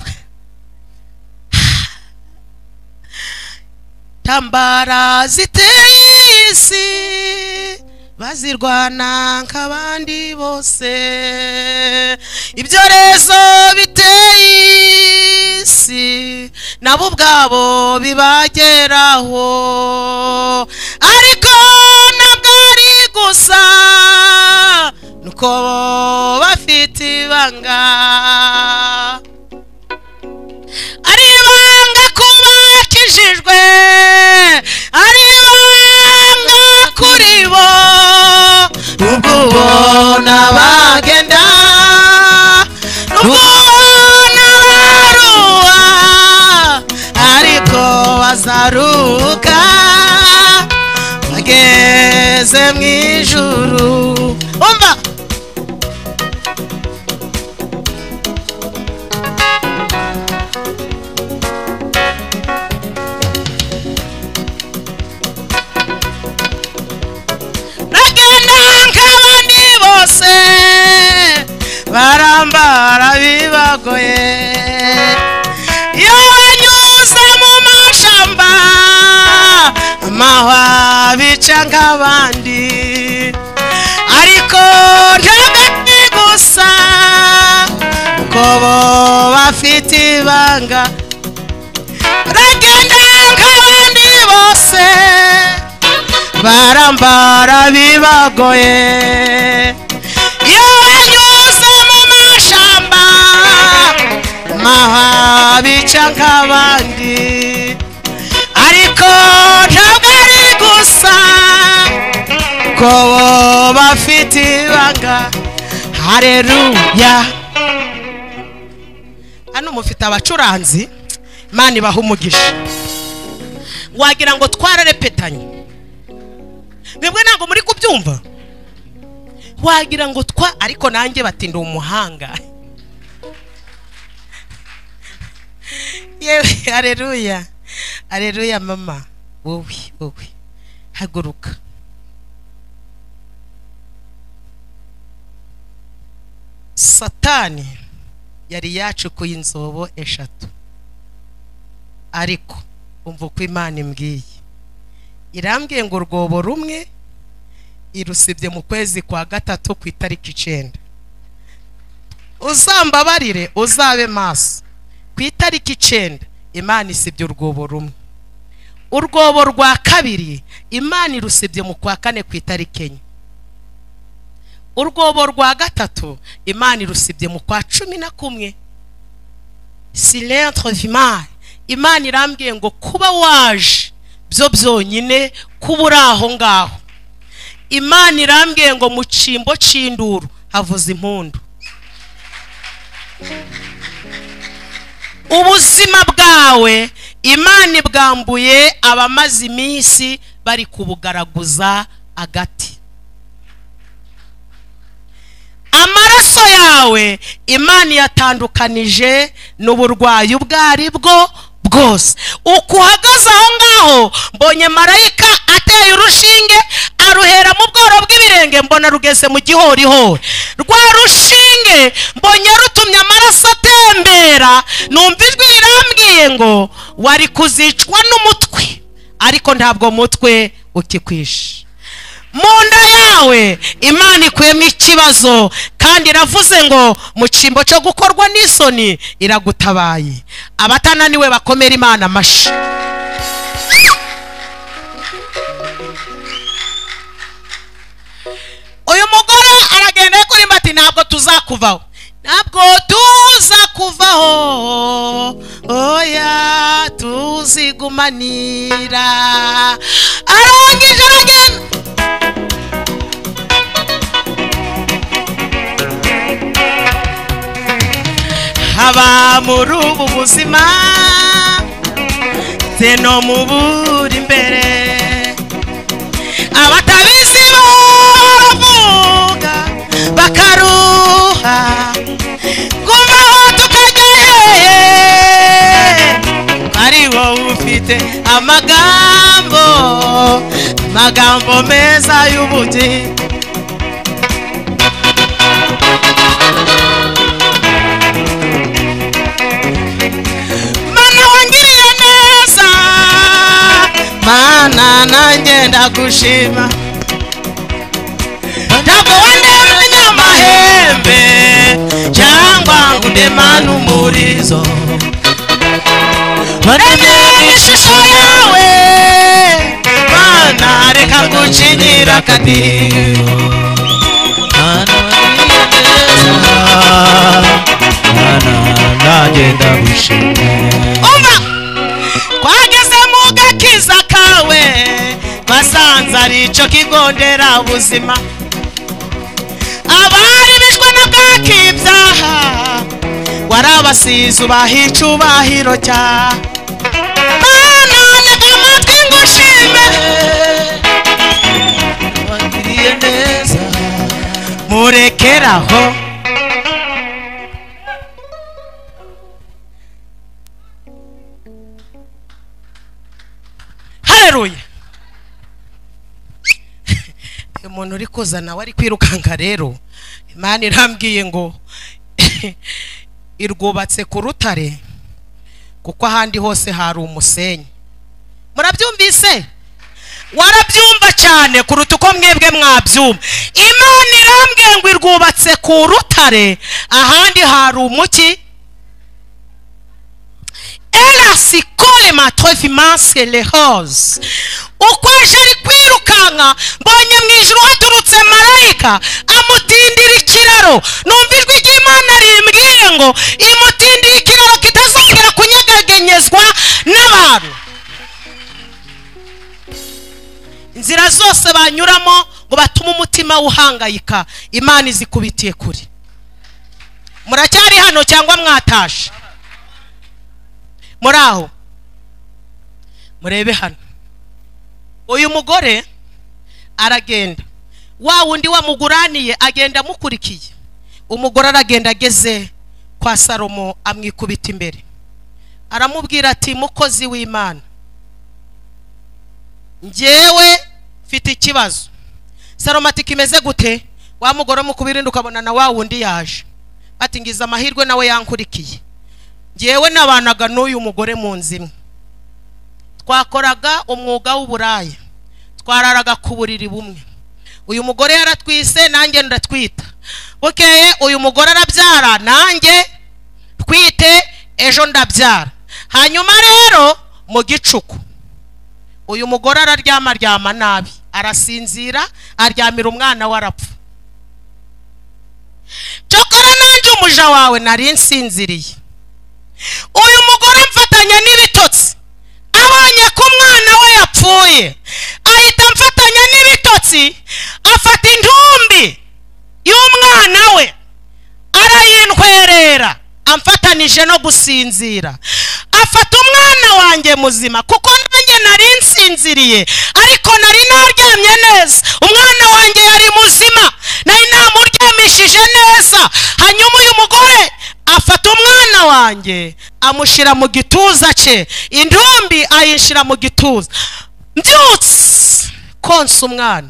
tambara ziteye isi bazirwana nk'abandi bose ibyorezo biteye isi nabo ubwabo bibageraho ariko ntabwo ari gusa nuko bo bafite ibanga ari ibanga kuba akijijwe ari ibanga kuri bo ubwo ubona bagenda n'ubwo ubona baruha ariko bazaruka bageze mu ijuru umva bagenda nk'abandi bose barambara bibagoye iyo banyuze mu mashamba amahwa bica nk'abandi ariko ntabwo ni gusa kuko bo bafite ibanga baragenda nk'abandi bose barambara bibagoye iyo banyuze mu mashamba maha bica nk'abandi ariko ntabwo ari gusa ko bo bafite ibanga hareruya hano mufite abacuranzi imana ibaha umugisha wagira ngo twararepetanye mwebwe ntabwo muri kubyumva wagira ngo twa ariko nanjye batinda umuhanga yewe areruya areruya mama wowe wowe haguruka satani yari yacukuye inzobo eshatu ariko umva uko imana imbwiye irambwiye ngo urwobo rumwe irusibye mu kwezi kwa gatatu ku itariki icenda uzambabarire uzabe maso ku itariki icenda imana isibye urwobo rumwe urwobo rwa kabiri imana irusibye mu kwa kane ku itariki enye urwobo rwa gatatu imana irusibye mu kwa cumi na kumwe silentre vimari imana irambwiye ngo kuba waje byo byonyine kuba uri aho ngaho imana irambwiye ngo mu cyimbo cy'induru havuze impundu ubuzima bwawe imana ibwambuye abamaze iminsi bari kubugaragaza agati amaraso yawe imana yatandukanije n'uburwayi ubwo ari bwo bwose uko uhagaze aho ngaho mbonye marayika ateye urushinge aruhera mu bworo bw'ibirenge mbona rugeze mu gihorihori rwa rushinge mbonye rutumye amaraso atembera numva ijwi rirambwiye ngo wari kuzicwa n'umutwe ariko ntabwo mutwe ukikwishe mu nda yawe imana ikuyemo ikibazo kandi iravuze ngo mu cyimbo cyo gukorwa n'isoni iragutabaye abatananiwe bakomera imana amashyi uyu mugore aragenda kuri mbati ntabwo tuzakuvaho ntabwo tuza kuvaho oya tuzigumanira arangije aragenda haba muri ubu buzima ze no mu buri imbere abatabizi baravuga bakaruha gumaho tukajya hehe ari wowe ufite amagambo amagambo meza y'ubugingo mana wangiriye neza nanjye ndagushima ntabwo wandemanya amahembe cyangwa ngo udemane umurizo waremye mu ishusho yawe mana reka ngucinyira akadiho nagenda gushima umva twageze mu gakiza kawe basanze ari icyo kigo nderabuzima abari bishwe na bwakibyaha warabasize ubaha icyubahiro cya mana nega amatwi ngushime wangiriye neza murekeraho hareruye uyu muntu uri kuza nawe ari kwirukanka rero imana irambwiye ngo irwubatse ku rutare kuko ahandi hose hari umusenyi murabyumvise warabyumva cyane kuruta uko mwebwe mwabyumva imana irambwiye ngo irwubatse ku rutare ahandi hari umuki erasi kore matofi manse lehoze uko aje ari kwirukanka mbonye mu ijoro haturutse marayika amutindira ikiraro numva ijwi ry'imana rimbwiye ngo imutindire ikiraro kitazongera kunyegegenyezwa n'abantu inzira zose banyuramo ngo batume umutima uhangayika imana izikubitiye kure muracyari hano cyangwa mwatashe muri aho murebe hano uyu mugore aragenda wa wundi wamuguraniye agenda amukurikiye umugore aragenda ageze kwa salomo amwikubita imbere aramubwira ati mukozi w'imana njyewe mfite ikibazo salomo ati kimeze gute wa mugore mukubirinda ukabona na wa wundi yaje ati ngize amahirwe nawe yankurikiye njyewe nabanaga n'uyu mugore mu nzu imwe twakoraga umwuga w'uburaya twararaga ku buriri bumwe uyu mugore yaratwise nanjye ndatwita bukeye uyu mugore arabyara nanjye twite ejo ndabyara hanyuma rero mu gicuku uyu mugore araryama aryama nabi arasinzira aryamira umwana we arapfa cokora nanjye umuja wawe nari nsinziriye uyu mugore amfatanya n'ibitotsi abonye ko umwana we yapfuye ahita amfatanya n'ibitotsi afata intumbi y'umwana we arayintwerera amfatanije no gusinzira afata umwana wanjye muzima kuko nanjye nari nsinziriye ariko nari naryamye neza umwana wanjye yari muzima nari namuryamishije neza hanyuma uyu mugore afata umwana wanjye amushyira mu gituza cye intumbi ayishyira mu gituza mbyutse konsa umwana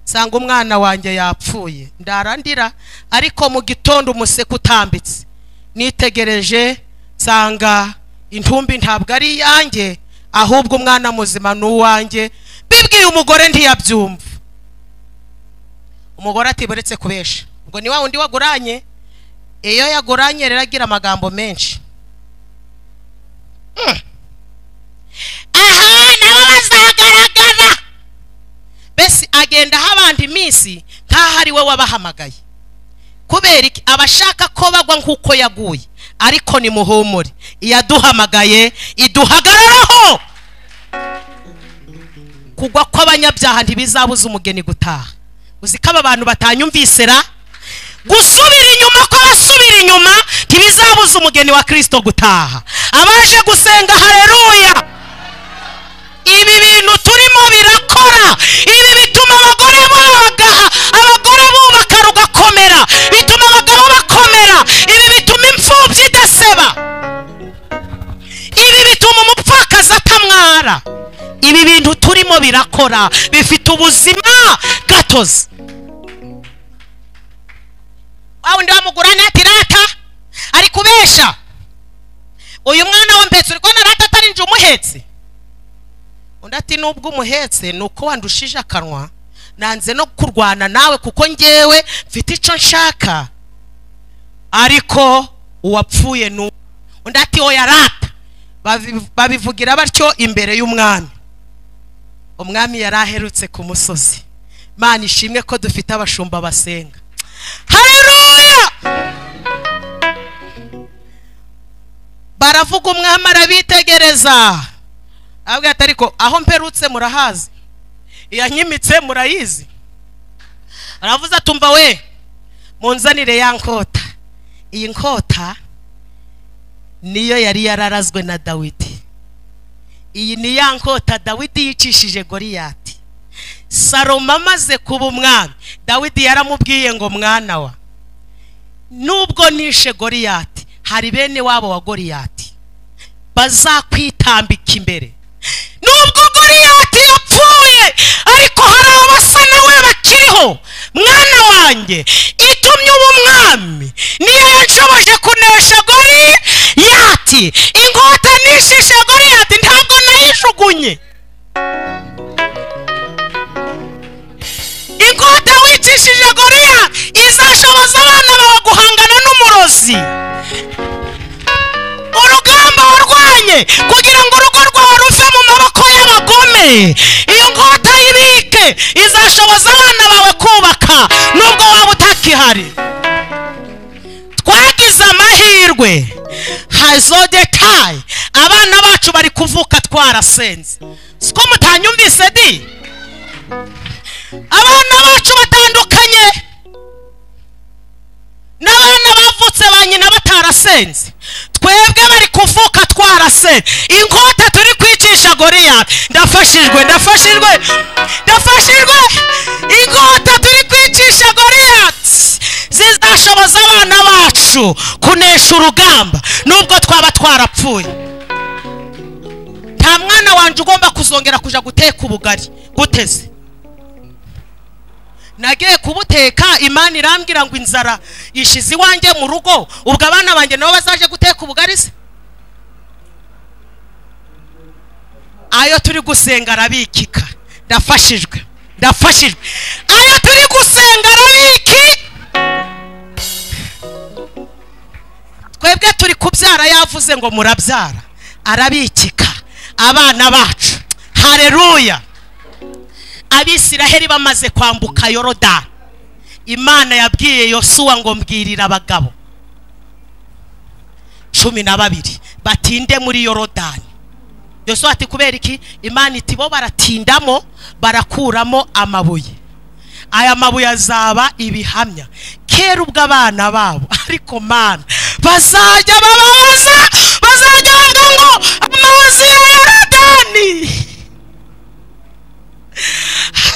nsanga umwana wanjye yapfuye ndarandira ariko mu gitondo umuseke utambitse nitegereje nsanga intumbi ntabwo ari iyanjye ahubwo umwana muzima ni uwanjye bibwiye umugore ntiyabyumva umugore atiboretse kubesha ngo ni wa wundi waguranye iyo yaguranye rero agira amagambo menshi Mm. aha nabo bazagaragara mbese agenda aha abandi iminsi nk'aho ari we wabahamagaye kubera iki abashaka ko bagwa nk'uko yaguye ariko ni muhumure iyaduhamagaye iduhagararaho kugwa kw'abanyabyaha ntibizabuza umugeni gutaha uzi ko aba bantu batanyumvisera gusubira inyuma kw'abasubira inyuma ntibizabuza umugeni wa kirisito gutaha abaje gusenga hareruya ibi bintu turimo birakora ibi bituma abagore babagaha abagore bubaka rugakomera bituma abagabo bakomera ibi bituma imfubyi idaseba ibi bituma umupfakazi atamwara ibi bintu turimo birakora bifite ubuzima gatozi wa wundi wamugurana ati rata ari kubesha uyu mwana wa mpetse uri kubona rata atarinje umuhetse undi ati nubwo umuhetse ni uko wandushije akanwa nanze no kurwana nawe kuko ngewe mfite icyo nshaka ariko uwapfuye ni uwo." undi ati oya rata Babi- babivugira batyo imbere y'umwami umwami yari aherutse ku musozi mana ishimwe ko dufite abashumba basenga hareruya baravuga umwami arabitegereza abwira ati ariko aho mperutse murahazi iyanyimitse murayizi aravuze atumva we munzanire ya nkota iyi nkota niyo yari yararazwe na dawidi iyi ni ya nkota dawidi yicishije goriyati salomo amaze kuba umwami dawidi yaramubwiye ngo mwana wa nubwo nishe goriyati hari bene wabo wa goriyati bazakwitambika imbere nubwo goriyati yapfuye ariko hari abasa nawe bakiriho mwana wanjye itumye uba umwami niyo yanshoboje kunesha goriyati inkota nishishe goriyati ntabwo nayijugunye inkota wicishije goriya izashoboza abana bawe guhangana n'umurozi urugamba warwanye kugira ngo urugo rwawe ruve mu maboko y'abagome iyo nkota y'ibike izashoboza abana bawe kubaka nubwo waba utakihari twagize amahirwe hazodetayi abana bacu bari kuvuka twarasenze siko mutanyumvise di abana bacu batandukanye n'abana bavutse ba nyina batarasenze twebwe bari kuvuka twarasenze inkota turi kwicisha goriya ndafashijwe ndafashijwe ndafashijwe inkota turi kwicisha goriya zizashoboza abana bacu kunesha urugamba nubwo twaba twarapfuye nta mwana wanjye ugomba kuzongera kujya guteka ubugari guteze nagiye kubuteka imana irambwira ngo inzara ishize iwanjye mu rugo ubwo abana banjye nabo bazaje guteka ubugari se ayo turi gusenga arabikika ndafashijwe ndafashijwe ayo turi gusenga arabiki twebwe turi kubyara yavuze ngo murabyara arabikika abana bacu hareruya abisiraheli bamaze kwambuka yorodani imana yabwiye yosuwa ngo mbwirira abagabo cumi na babiri batinde muri yorodani yosuwa ati kubera iki imana iti bo baratindamo barakuramo amabuye aya mabuye azaba ibihamya kera ubwo abana babo ariko mana bazajya bababaza bazajya bavuga ngo amazi ya yorodani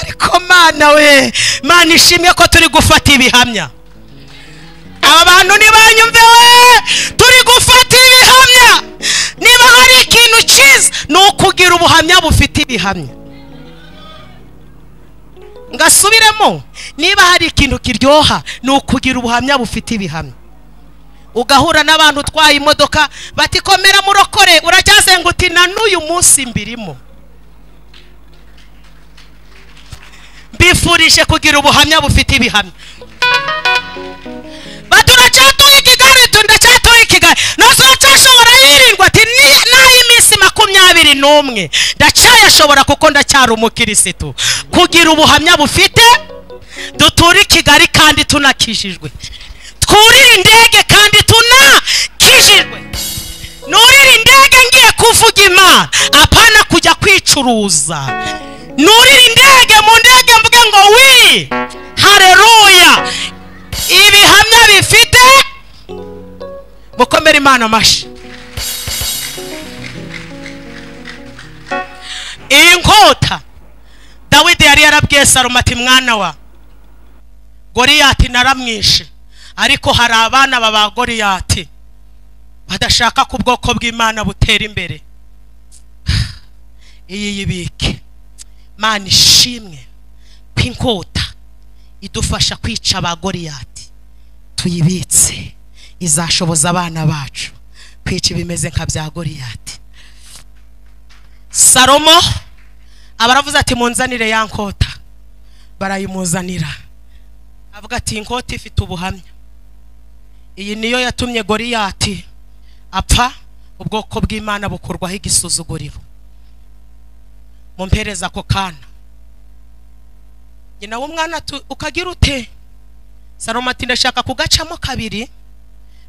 ariko mana we mana ishimwe ko turi gufata ibihamya aba bantu ntibanyumve we turi gufata ibihamya niba hari ikintu cyiza ni ukugira ubuhamya bufite ibihamya ngasubiremo niba hari ikintu kiryoha ni ukugira ubuhamya bufite ibihamya ugahura n'abantu utwaye imodoka bati komera murokore uracyazenga uti na n'uyu munsi mbirimo mbifurije kugira ubuhamya bufite ibihamya bati uracyatuye kigali tu ndacyatuye kigali ntazocashobora yirirwa ati "Ni- naho iminsi makumyabiri n'umwe ndacyayashobora kuko ndacyari umukirisitu kugira ubuhamya bufite duture i kigali kandi tunakijijwe twurire indege kandi tunakijijwe nurire indege ngiye kuvuga imana apana kujya kwicuruza nurire indege mu ndege mvuge ngo wi hareruya ibihamya bifite mukomere imana amashyi iyi nkota dawidi yari yarabwiye salomo ati mwana wa goriyati naramwishe ariko hari abana baba goriyati badashaka ko ubwoko bw'imana butera imbere iyi yibike mana ishimwe ko inkota idufasha kwica ba goriyati tuyibitse izashoboza abana bacu kwica ibimeze nka bya goriyati salomo aba aravuze ati munzanire ya nkota barayimuzanira avuga ati inkota ifite ubuhamya iyi niyo yatumye goriyati apfa ubwoko bw'imana bukurwaho igisuzuguriro mumpereza ako kana nyina w'umwana ati ukagira ute salomo ati ndashaka kugacamo kabiri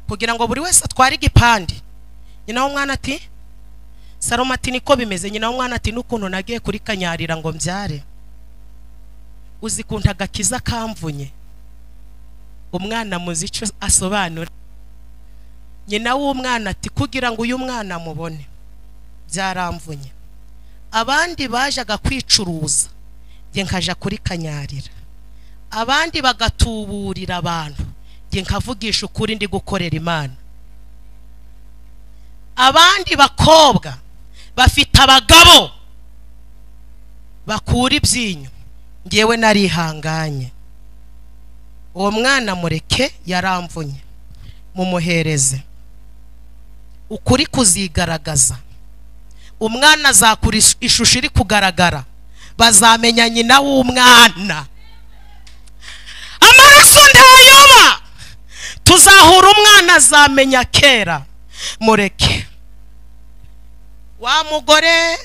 kugira ngo buri wese atware igipande nyina w'umwana ati salomo ati niko bimeze nyina w'umwana ati n'ukuntu nagiye kuri kanyarira ngo mbyare uzikunta agakiza kamvunye umwana muzi icyo asobanura nyina w'umwana ati kugira ngo uyu mwana amubone byaramvunye abandi bajaga kwicuruza njye nkaja kuri kanyarira abandi bagatuburira abantu njye nkavugisha ukuri ndi gukorera imana abandi bakobwa bafite abagabo bakura ibyinyo ngewe narihanganye uwo mwana mureke yaramvunye mumuhereze ukuri kuzigaragaza umwana azakura ish- ishusho iri kugaragara bazamenya nyina w'umwana amaraso ntayoba tuzahura umwana azamenya kera mureke wa mugore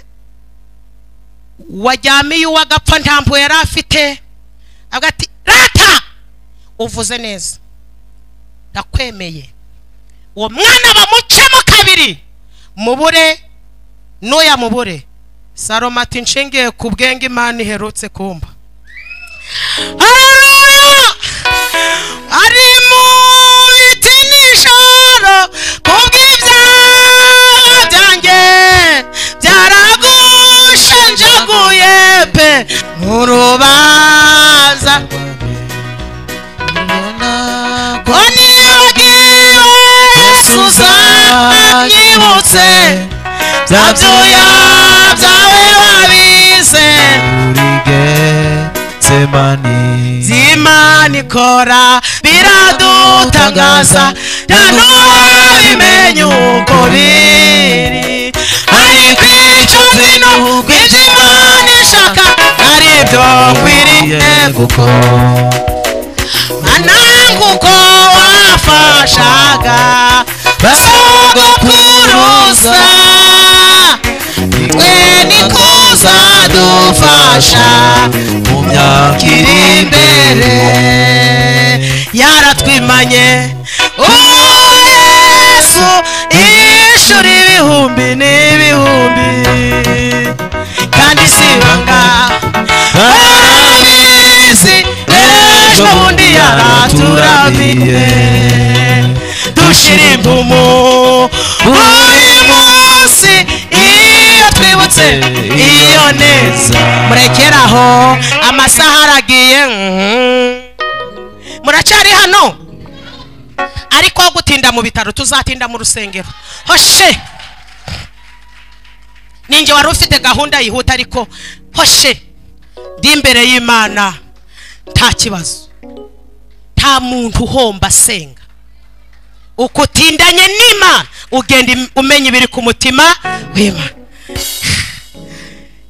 wajyamiye uwagapfa nta mpuhwe yari afite avuga ati rata uvuze neza ndakwemeye uwo mwana bamucemo kabiri mubure n'uya mubure salomo ati nshingiye ku bwenge imana iherutse kumba Haleluya! ari mu biti n'ijoro kubw'ibyaha byanjye byaragushenjaguye pe mu rubanza ko nibagiwe yesu uzanyibutse bya byuya byawe wabize Imana ikora biradutangaza ntanubimenye uko biri ariko icyo bintu ibyo Imana ishaka ari byo nkwiriye gukora nananga uko wafashaga basogokuruza twe niko uzadufasha mu myaka iri imbere yaratwimanye uwo yesu ishuri ibihumbi n'ibihumbi kandi si ibanga barabizi ejo bundi yaraturamiye dushira impumu buri munsi iyo twibutse iyo neza murekeraho amasaha aragiye mhm. muracyari hano ariko aho gutinda mu bitaro tuzatinda mu rusengero hoshe ninjye wari ufite gahunda yihuta ariko hoshe ndi imbere y'imana nta kibazo nta muntu uhomba asenga uko utindanye n'imana ugenda im- umenya ibiri ku mutima w'imana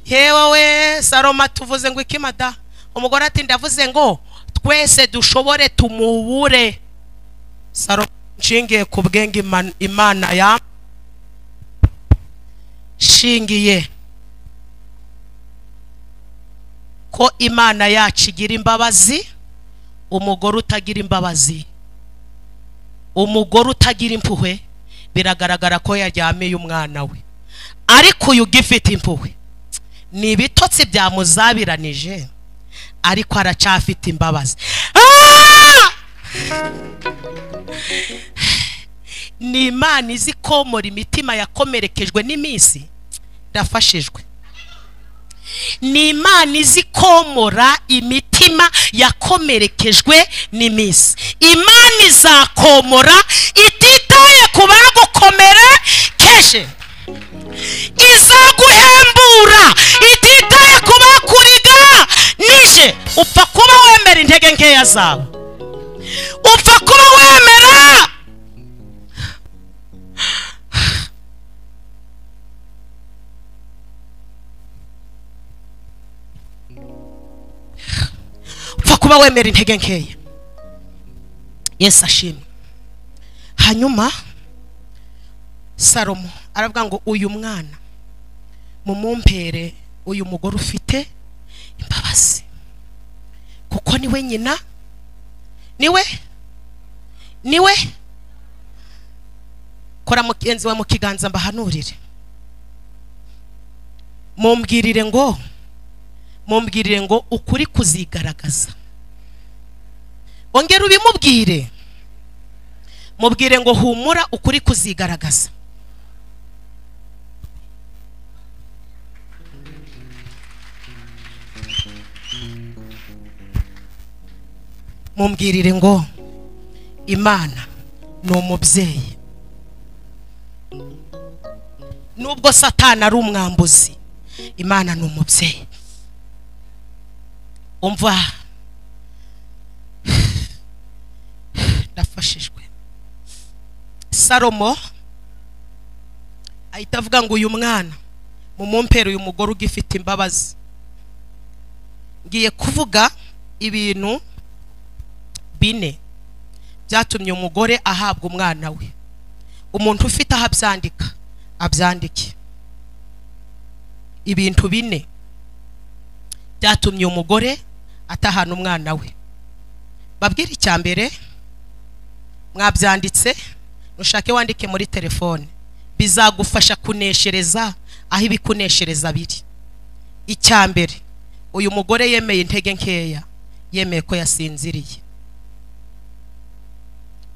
yewe we saloma tuvuze ngo iki mada umugore ati ndavuze ngo twese dushobore tumubure saloma nshingiye ku bwenge Ima- imana ya shingiye ko imana yacu igira imbabazi umugore utagira imbabazi umugore utagira impuhwe biragaragara ko yaryamiye umwana we ariko uyu ugifite impuhwe ni ibitotsi byamuzabiranije ariko aracyafite imbabazi Ah! ni imana izi komora imitima yakomerekejwe n'iminsi ndafashijwe ni imana izi komora imitima yakomerekejwe n'iminsi imana izakomora ititaye ku bagukomerekeje izaguhembura ititaye ku bakuriga nije upfa kuba wemera intege nkeya zawe upfa kuba wemera kuba wemera intege nkeya yesu ashimwe hanyuma salomo aravuga ngo uyu mwana mumumpere uyu mugore ufite imbabazi kuko niwe nyina niwe niwe kora mugenzi wawe mu kiganza mbahanurire mumbwirire ngo mumbwirire ngo ukuri kuzigaragaza ongera ubimubwire mubwire ngo humura ukuri kuzigaragaza mumbwirire ngo imana ni umubyeyi nubwo satani ari umwambuzi imana ni umubyeyi umva ndafashijwe salomo ahita avuga ngo uyu mwana mumumpere uyu mugore ugifite imbabazi ngiye kuvuga ibintu bine byatumye umugore ahabwa umwana we umuntu ufite aho abyandika abyandike ibintu bine byatumye umugore atahana umwana we babwire icya mbere mwabyanditse nushake wandike muri telefone bizagufasha kuneshereza aho ibikuneshereza biri icya mbere uyu mugore yemeye intege nkeya yemeye ko yasinziriye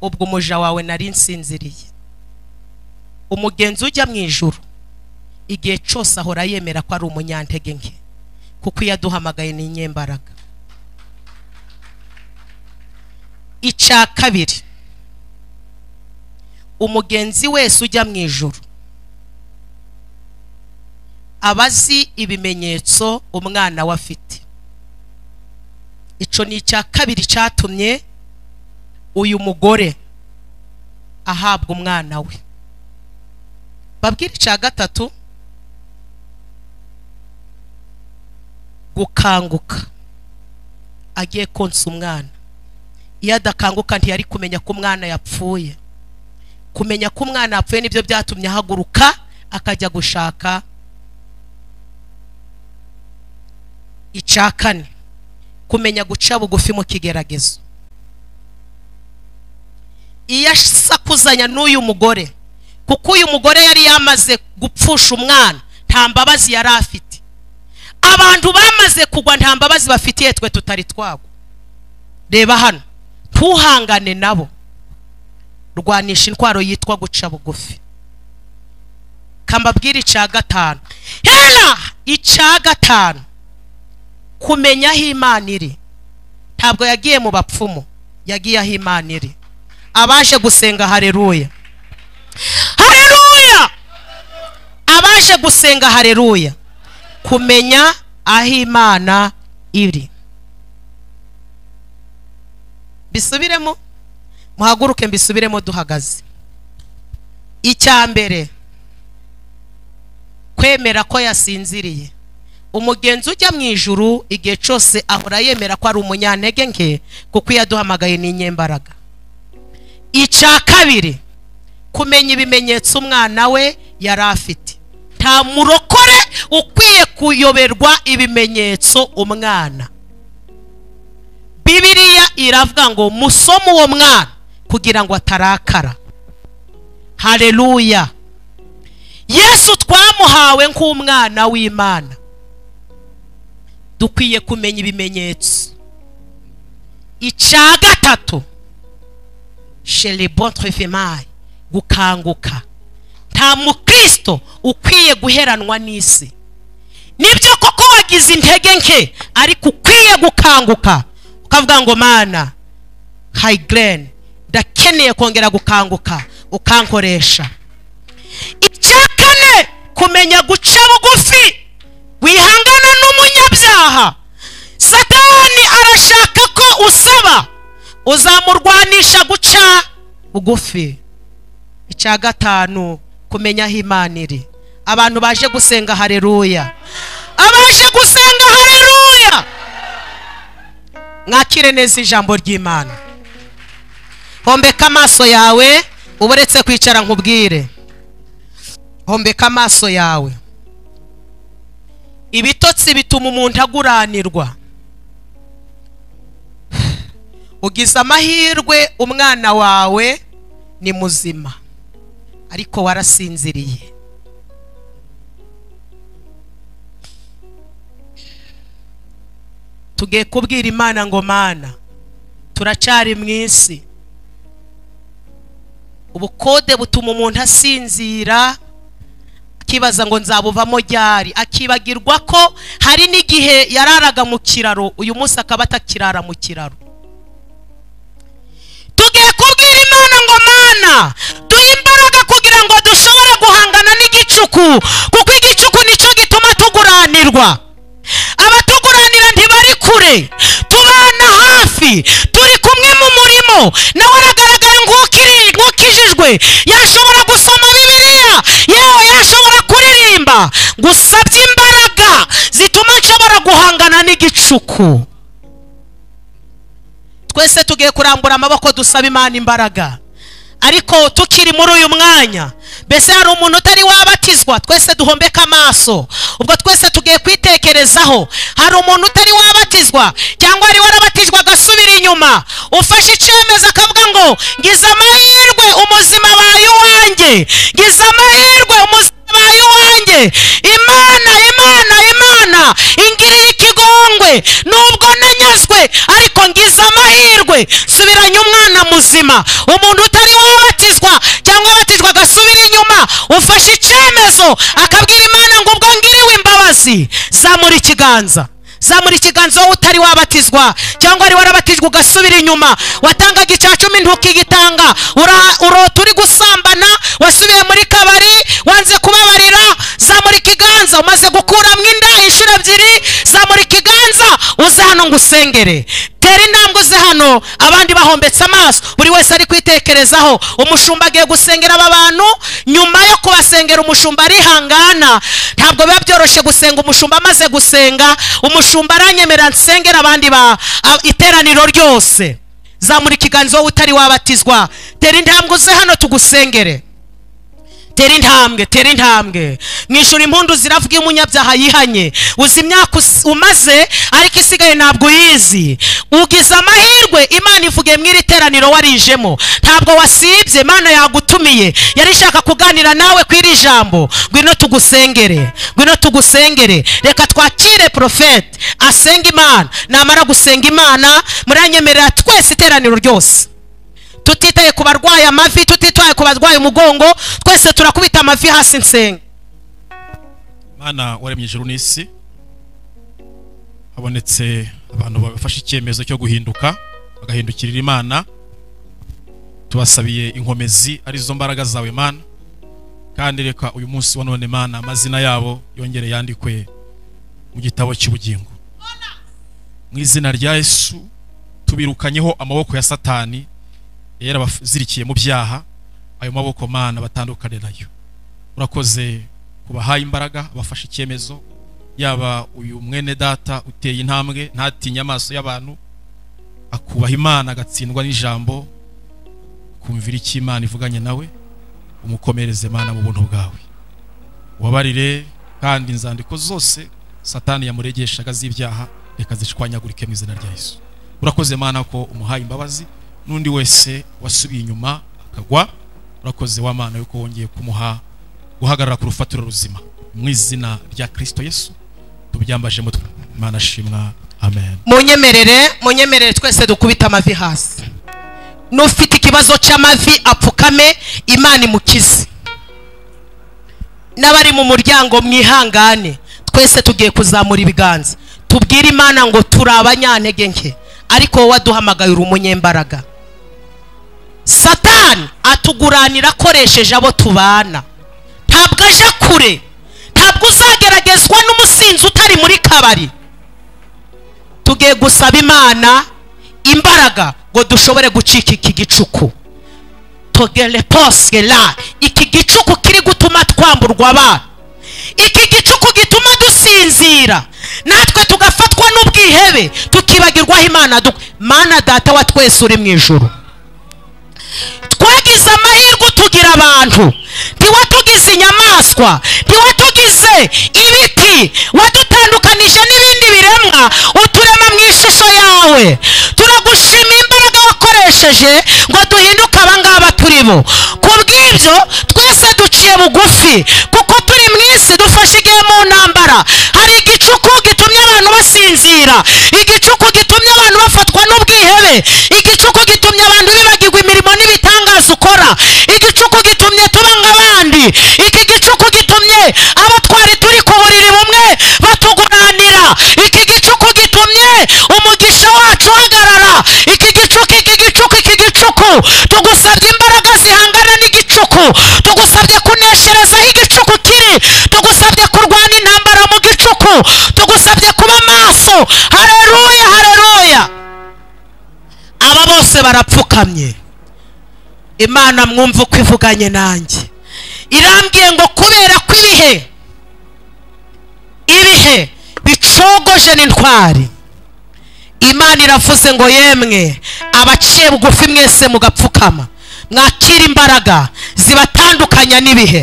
ubwo umuja wawe nari nsinziriye umugenzi ujya mu ijoro igihe cyose ahora yemera ko ari umunyantege nke kuko iyo aduhamagaye ni inyembaraga icya kabiri umugenzi wese ujya mu ijoro aba azi ibimenyetso umwana we afite icyo ni icya kabiri cyatumye uyu mugore ahabwa umwana we babwire icya gatatu gukanguka agiye konsa umwana iyo adakanguka ntiyari kumenya ko umwana yapfuye kumenya ko umwana yapfuye nibyo byatumye ahaguruka akajya gushaka icya kane kumenya guca bugufi mu kigeragezo iyo asakuzanya n'uyu mugore kuko uyu mugore yari yamaze gupfusha umwana nta mbabazi yari afite abantu bamaze kugwa nta mbabazi bafitiye twe tutari twagwa reba hano ntuhangane nabo rwanisha intwaro yitwa guca bugufi kambabwira icya gatanu hera icya gatanu kumenya aho imana iri ntabwo yagiye mu bapfumu yagiye aho imana iri abaje gusenga hareruya hareruya abaje gusenga hareruya kumenya aho imana iri bisubiremo muhaguruke mbisubiremo duhagaze icya mbere kwemera ko yasinziriye umugenzi ujya mu ijuru igihe cyose ahora yemera ko ari umunyantege nke kuko iyo aduhamagaye ni inyembaraga icya kabiri kumenya ibimenyetso umwana we yari afite nta murokore ukwiye kuyoberwa ibimenyetso umwana bibiriya iravuga ngo musome uwo mwana kugira ngo atarakara hareruya yesu twamuhawe nk'umwana w'imana dukwiye kumenya ibimenyetso icya gatatu sherebo trefemayi gukanguka nta mukristo ukwiye guheranwa n'isi nibyo koko wagize intege nke ariko ukwiye gukanguka ukavuga ngo mana hayigirene ndakeneye kongera gukanguka ukankoresha icya kane kumenya guca bugufi wihangana n'umunyabyaha satani arashaka ko usaba uzamurwanisha guca bugufi icya gatanu kumenya aho imana iri abantu baje gusenga hareruya abaje gusenga hareruya mwakire neza ijambo ry'imana hombeka amaso yawe uba uretse kwicara nkubwire hombeka amaso yawe ibitotsi bituma umuntu aguranirwa ugize amahirwe umwana wawe ni muzima ariko warasinziriye tugiye kubwira imana ngo mana turacari mu isi ubukode butuma umuntu asinzira akibaza ngo nzabuvamo ryari akibagirwa ko hari n'igihe yararaga mu kiraro uyu munsi akaba atakirara mu kiraro tugiye kubwira imana ngo mana duhe imbaraga kugira ngo dushobore guhangana n'igicuku kuko igicuku nicyo gituma tuguranirwa abatuguranira ntibari kure tubana hafi turi kumwe mu murimo nawe aragaragara nk'ukiri- nk'ukijijwe yashobora gusoma bibiliya yewe yashobora kuririmba gusabye imbaraga zituma nshobora guhangana n'igicuku twese tugiye kurambura amaboko dusaba imana imbaraga ariko tukiri muri uyu mwanya mbese hari umuntu utari wabatizwa twese duhombeka amaso ubwo twese tugiye kwitekerezaho hari umuntu utari wabatizwa cyangwa wari warabatijwe agasubira inyuma ufashe icyemezo akavuga ngo ngize amahirwe umuzima baye uwanjye ngize amahirwe umuzima baye uwanjye imana imana imana ingiriye ikigongwe nubwo nanyazwe ariko ngize amahirwe subiranye umwana muzima umuntu utari wabatizwa cyangwa wabatizwa agasubira inyuma ufashe icyemezo akabwira imana ngo ubwo ngiriwe imbabazi zamura ikiganza zamura ikiganza wowe utari wabatizwa cyangwa wari warabatijwe ugasubira inyuma watangaga icya cumi ntukigitanga ura- urota uri gusambana wasubiye muri kabari wanze kubabarira zamura ikiganza umaze gukuramo inda inshuro ebyiri zamura ikiganza uze hano ngo usengere tera intambwe uze hano abandi bahombetse amaso buri wese ari kwitekerezaho umushumba agiye gusengera aba bantu nyuma yo kubasengera umushumba arihangana ntabwo biba byoroshye gusenga umushumba amaze gusenga umushumba aranyemera nsengera abandi ba a- iteraniro ryose zamura ikiganza wowe utari wabatizwa tera intambwe uze hano tugusengere tera intambwe tera intambwe mwishyura impundu ziravuga iyo umunyabyaha yihanye uzi imyaka us- umaze ariko isigaye ntabwo uyizi ugize amahirwe imana ivuge mu iri teraniro warijemo ntabwo wasibye imana yagutumiye yari ishaka kuganira nawe ku iri jambo ngwino tugusengere ngwino tugusengere reka twakire porofete asenga imana namara gusenga imana muranyemerera twese iteraniro ryose tutitaye ku barwaye amavi tutitaye ku barwaye umugongo twese turakubita amavi hasi nsenga mana waremye ijuru n'isi habonetse abantu bafashe icyemezo cyo guhinduka bagahindukirira imana tubasabiye inkomezi arizo mbaraga zawe mana kandi reka uyu munsi wa none mana amazina yabo yongere yandikwe mu gitabo cy'ubugingo mu izina rya yesu tubirukanyeho amaboko ya satani yari abazirikiye mu byaha ayo maboko mana batandukane nayo urakoze kubahaye imbaraga abafashe icyemezo yaba uyu mwene data uteye intambwe ntatinye amaso y'abantu akubaha imana agatsindwa n'ijambo kumvira icyo imana ivuganye nawe umukomereze mana mu buntu bwawe ubabarire kandi inzandiko zose satani yamuregeshaga z'ibyaha reka zishwanyagurike mu izina rya yesu urakoze mana ko umuhaye imbabazi n'undi wese wasubiye inyuma akagwa urakoze wa mana yuko wongeye kumuha guhagarara ku rufatiro ruzima mu izina rya kirisito yesu tubyambaje mutwe imana ashimwa amen munyemerere munyemerere twese dukubite amavi hasi n'ufite ikibazo cy'amavi apfukame imana imukize n'abari mu muryango mwihangane twese tugiye kuzamura ibiganza tubwire imana ngo turi abanyantege nke ariko wowe waduhamagaye uri umunyembaraga satani atuguranira akoresheje abo tubana ntabwo aje kure ntabwo uzageragezwa n'umusinzi utari muri kabari tugiye gusaba imana imbaraga ngo dushobore gucika iki gicuku togere poswe la iki gicuku kiri gutuma twamburwa abana iki gicuku gituma dusinzira natwe tugafatwa n'ubwihebe tukiba kwibagirwaho imana duk- mana data wa twese uri mu ijoro twagize amahirwe utugira abantu ntiwatugize inyamaswa ntiwatugize ibiti wadutandukanije n'ibindi biremwa uturema mu ishusho yawe turagushimira imbaraga wakoresheje ngo duhinduke abangaba turi bo ku bw'ibyo twese duciye bugufi kuko turi mu isi dufashe igihe mu ntambara hari igicuku gitumye abantu basinzira igicuku gitumye abantu bafatwa n'ubwihebe igicuku gitumye abantu bibagirwa imirimo n'ibitangaza ukora igicuku gitumye tuba nk'abandi iki gicuku gitumye abo twari turi ku buriri bumwe batuguranira iki gicuku gitumye umugisha wacu uhagarara iki gicuku iki gicuku iki gicuku tugusabye imbaraga zihangana n'igicuku tugusabye kunesherezaho igicuku kiri tugusabye kurwana intambara mu gicuku tugusabye kuba maso hareruya hareruya aba bose barapfukamye imana mwumva uko ivuganye nanjye irambwiye ngo kubera ko ibihe ibihe bicogoje n'intwari imana iravuze ngo yemwe abaciye bugufi mwese mugapfukama mwakira imbaraga zibatandukanya n'ibihe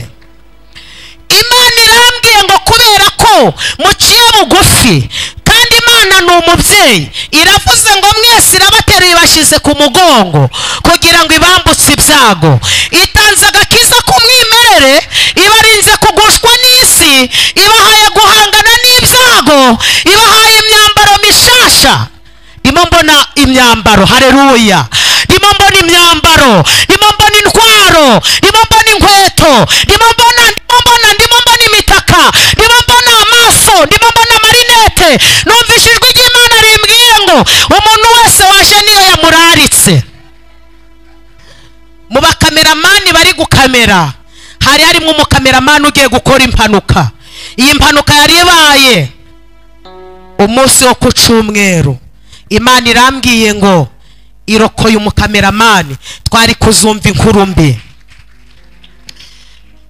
imana irambwiye ngo kubera ko muciye bugufi kandi imana ni umubyeyi iravuze ngo mwese irabateruye ibashyize ku mugongo kugira ngo ibambutse ibyago itanze agakiza k'umwimerere ibarinze kugushwa n'isi ibahaye guhangana n'ibyago ibahaye imyambaro mishasha ndimo mbona imyambaro hareruya ndimo mbona imyambaro ndimo mbona intwaro ndimo mbona inkweto ndimo mbona ndimo mbona ndimo mbona imitaka ndimo mbona amaso ndimo mbona amarinete numvise ijwi ry'imana rimbwiye ngo umuntu wese waje niyo yamuraritse mu bakameramani bari gukamera hari harimo umukameramani ugiye gukora impanuka iyi mpanuka yari ibaye umunsi wo ku cyumweru imana irambwiye ngo irokoye umukameramani twari kuzumva inkuru mbi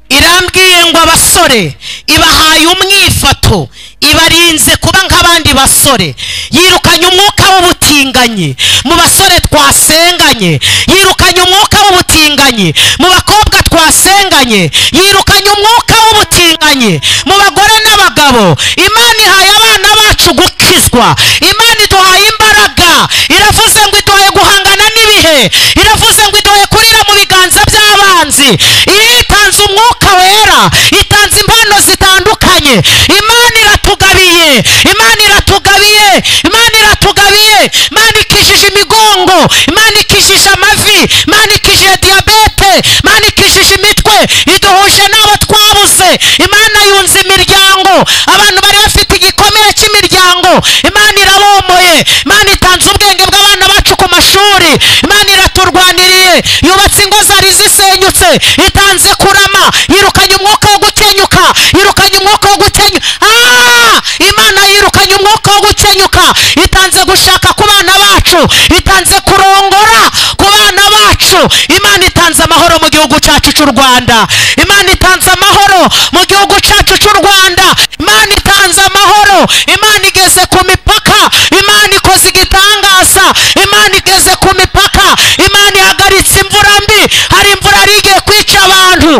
irambwiye ngo abasore ibahaye umwifato ibarinze kuba nk'abandi basore yirukanye umwuka w'ubutinganyi mu basore twasenganye yirukanye umwuka w'ubutinganyi mu bakobwa twasenganye yirukanye umwuka w'ubutinganyi mu bagore n'abagabo imana ihaye abana bacu gukizwa imana iduhaye imbaraga iravuze ngo iduhaye guhangana n'ibihe iravuze ngo iduhaye kurira mu biganza by'abanzi iyo itanze umwuka wera itanze impano zitandukanye imana iratugabiye imana iratugabiye imana iratugabiye imana ikijije imigongo imana ikijije amavi imana ikijije diyabete imana ikijije imitwe iduhuje n'abo twabuze imana yunze imiryango abantu bari bafite igikomere cy'imiryango imana irabomoye imana itanze ubwenge bw'abana bacu ku mashuri imana iraturwaniriye yubatse ingo zari zisenyutse itanze kurama yirukanye umwuka wo gukenyuka yirukanye umwuka wo gukenyuka Ah! imana yirukanye umwuka wo gukenyuka itanze gushaka ku bana bacu itanze kurongora ku bana bacu imana itanze amahoro mu gihugu cyacu cy'u rwanda imana itanze amahoro mu gihugu cyacu cy'u rwanda imana itanze amahoro imana igeze ku mipaka imana ikoze igitangaza imana igeze ku mipaka imana ihagaritse imvura mbi hari imvura yari igiye kwica abantu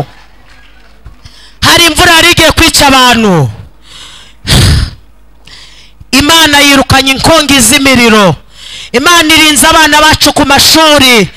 hari imvura yari igiye kwica abantu imana yirukanye inkongi z'imiriro imana irinze abana bacu ku mashuri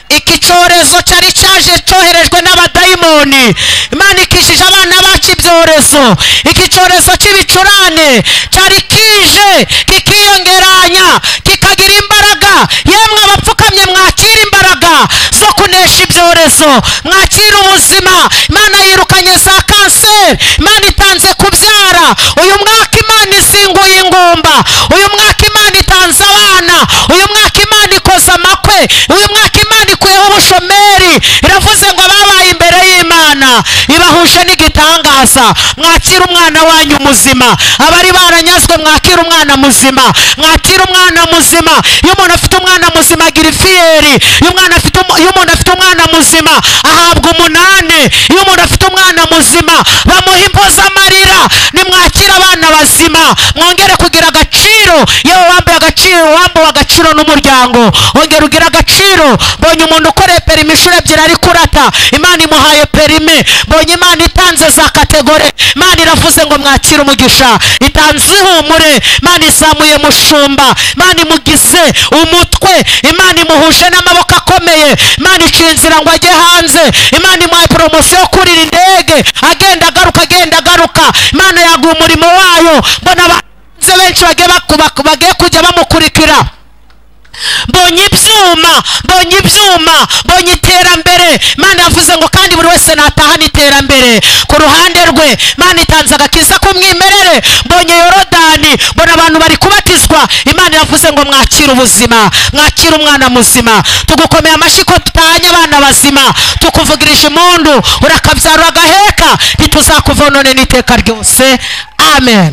iki cyorezo cyari cyaje cyoherejwe n'abadayimoni imana ikishije abana bacu ibyorezo iki cyorezo cy'ibicurane cyari kije kikiyongeranya kikagira imbaraga yemwe abapfukamye mwakira imbaraga zo kunesha ibyorezo mwakira ubuzima imana yirukanye za kanseri imana itanze kubyara uyu mwaka imana izinguye ingumba uyu mwaka imana itanze abana uyu mwaka imana ikoze amakwe uyu mwaka imana ikuyeho ubushomeri iravuze ngo babaye imbere y'imana ibahushe n'igitangaza mwakire umwana wanyu muzima abari baranyazwe mwakire umwana muzima mwakire umwana muzima iyo umuntu afite umwana muzima agira ifiyeri iyo umwana afite umu- iyo umuntu afite umwana muzima ahabwa umunani iyo umuntu afite umwana muzima bamuha impozamarira nimwakire abana bazima mwongere kugira agaciro yewe wambaye agaciro wambuwe agaciro n'umuryango wongere ugire agaciro mbonye umuntu ukoreye perimi inshuro ebyiri ari kurata imana imuhaye perimi mbonye imana itanze za kategore imana iravuze ngo mwakire umugisha itanze ihumure imana izamuye mushumba imana imugize umutwe imana imuhushe n'amaboko akomeye imana iciye inzira ngo ajye hanze imana imuhaye poromosiyo yo kurira indege agenda agaruka agenda agaruka imana yaguha umurimo wayo mbona abanze benshi bagiye baku- baku- bagiye kujya bamukurikira mbonye ibyuma mbonye ibyuma mbonye iterambere imana yavuze ngo kandi buri wese natahane iterambere ku ruhande rwe imana itanze agakiza k'umwimerere mbonye yorodani mbona abantu bari kubatizwa imana yavuze ngo mwakire ubuzima mwakire umwana muzima tugukomeye amashyi ko tutahanye abana bazima tukuvugirije impundu urakabyara agaheka ntituzakuvonone n'iteka ryose amen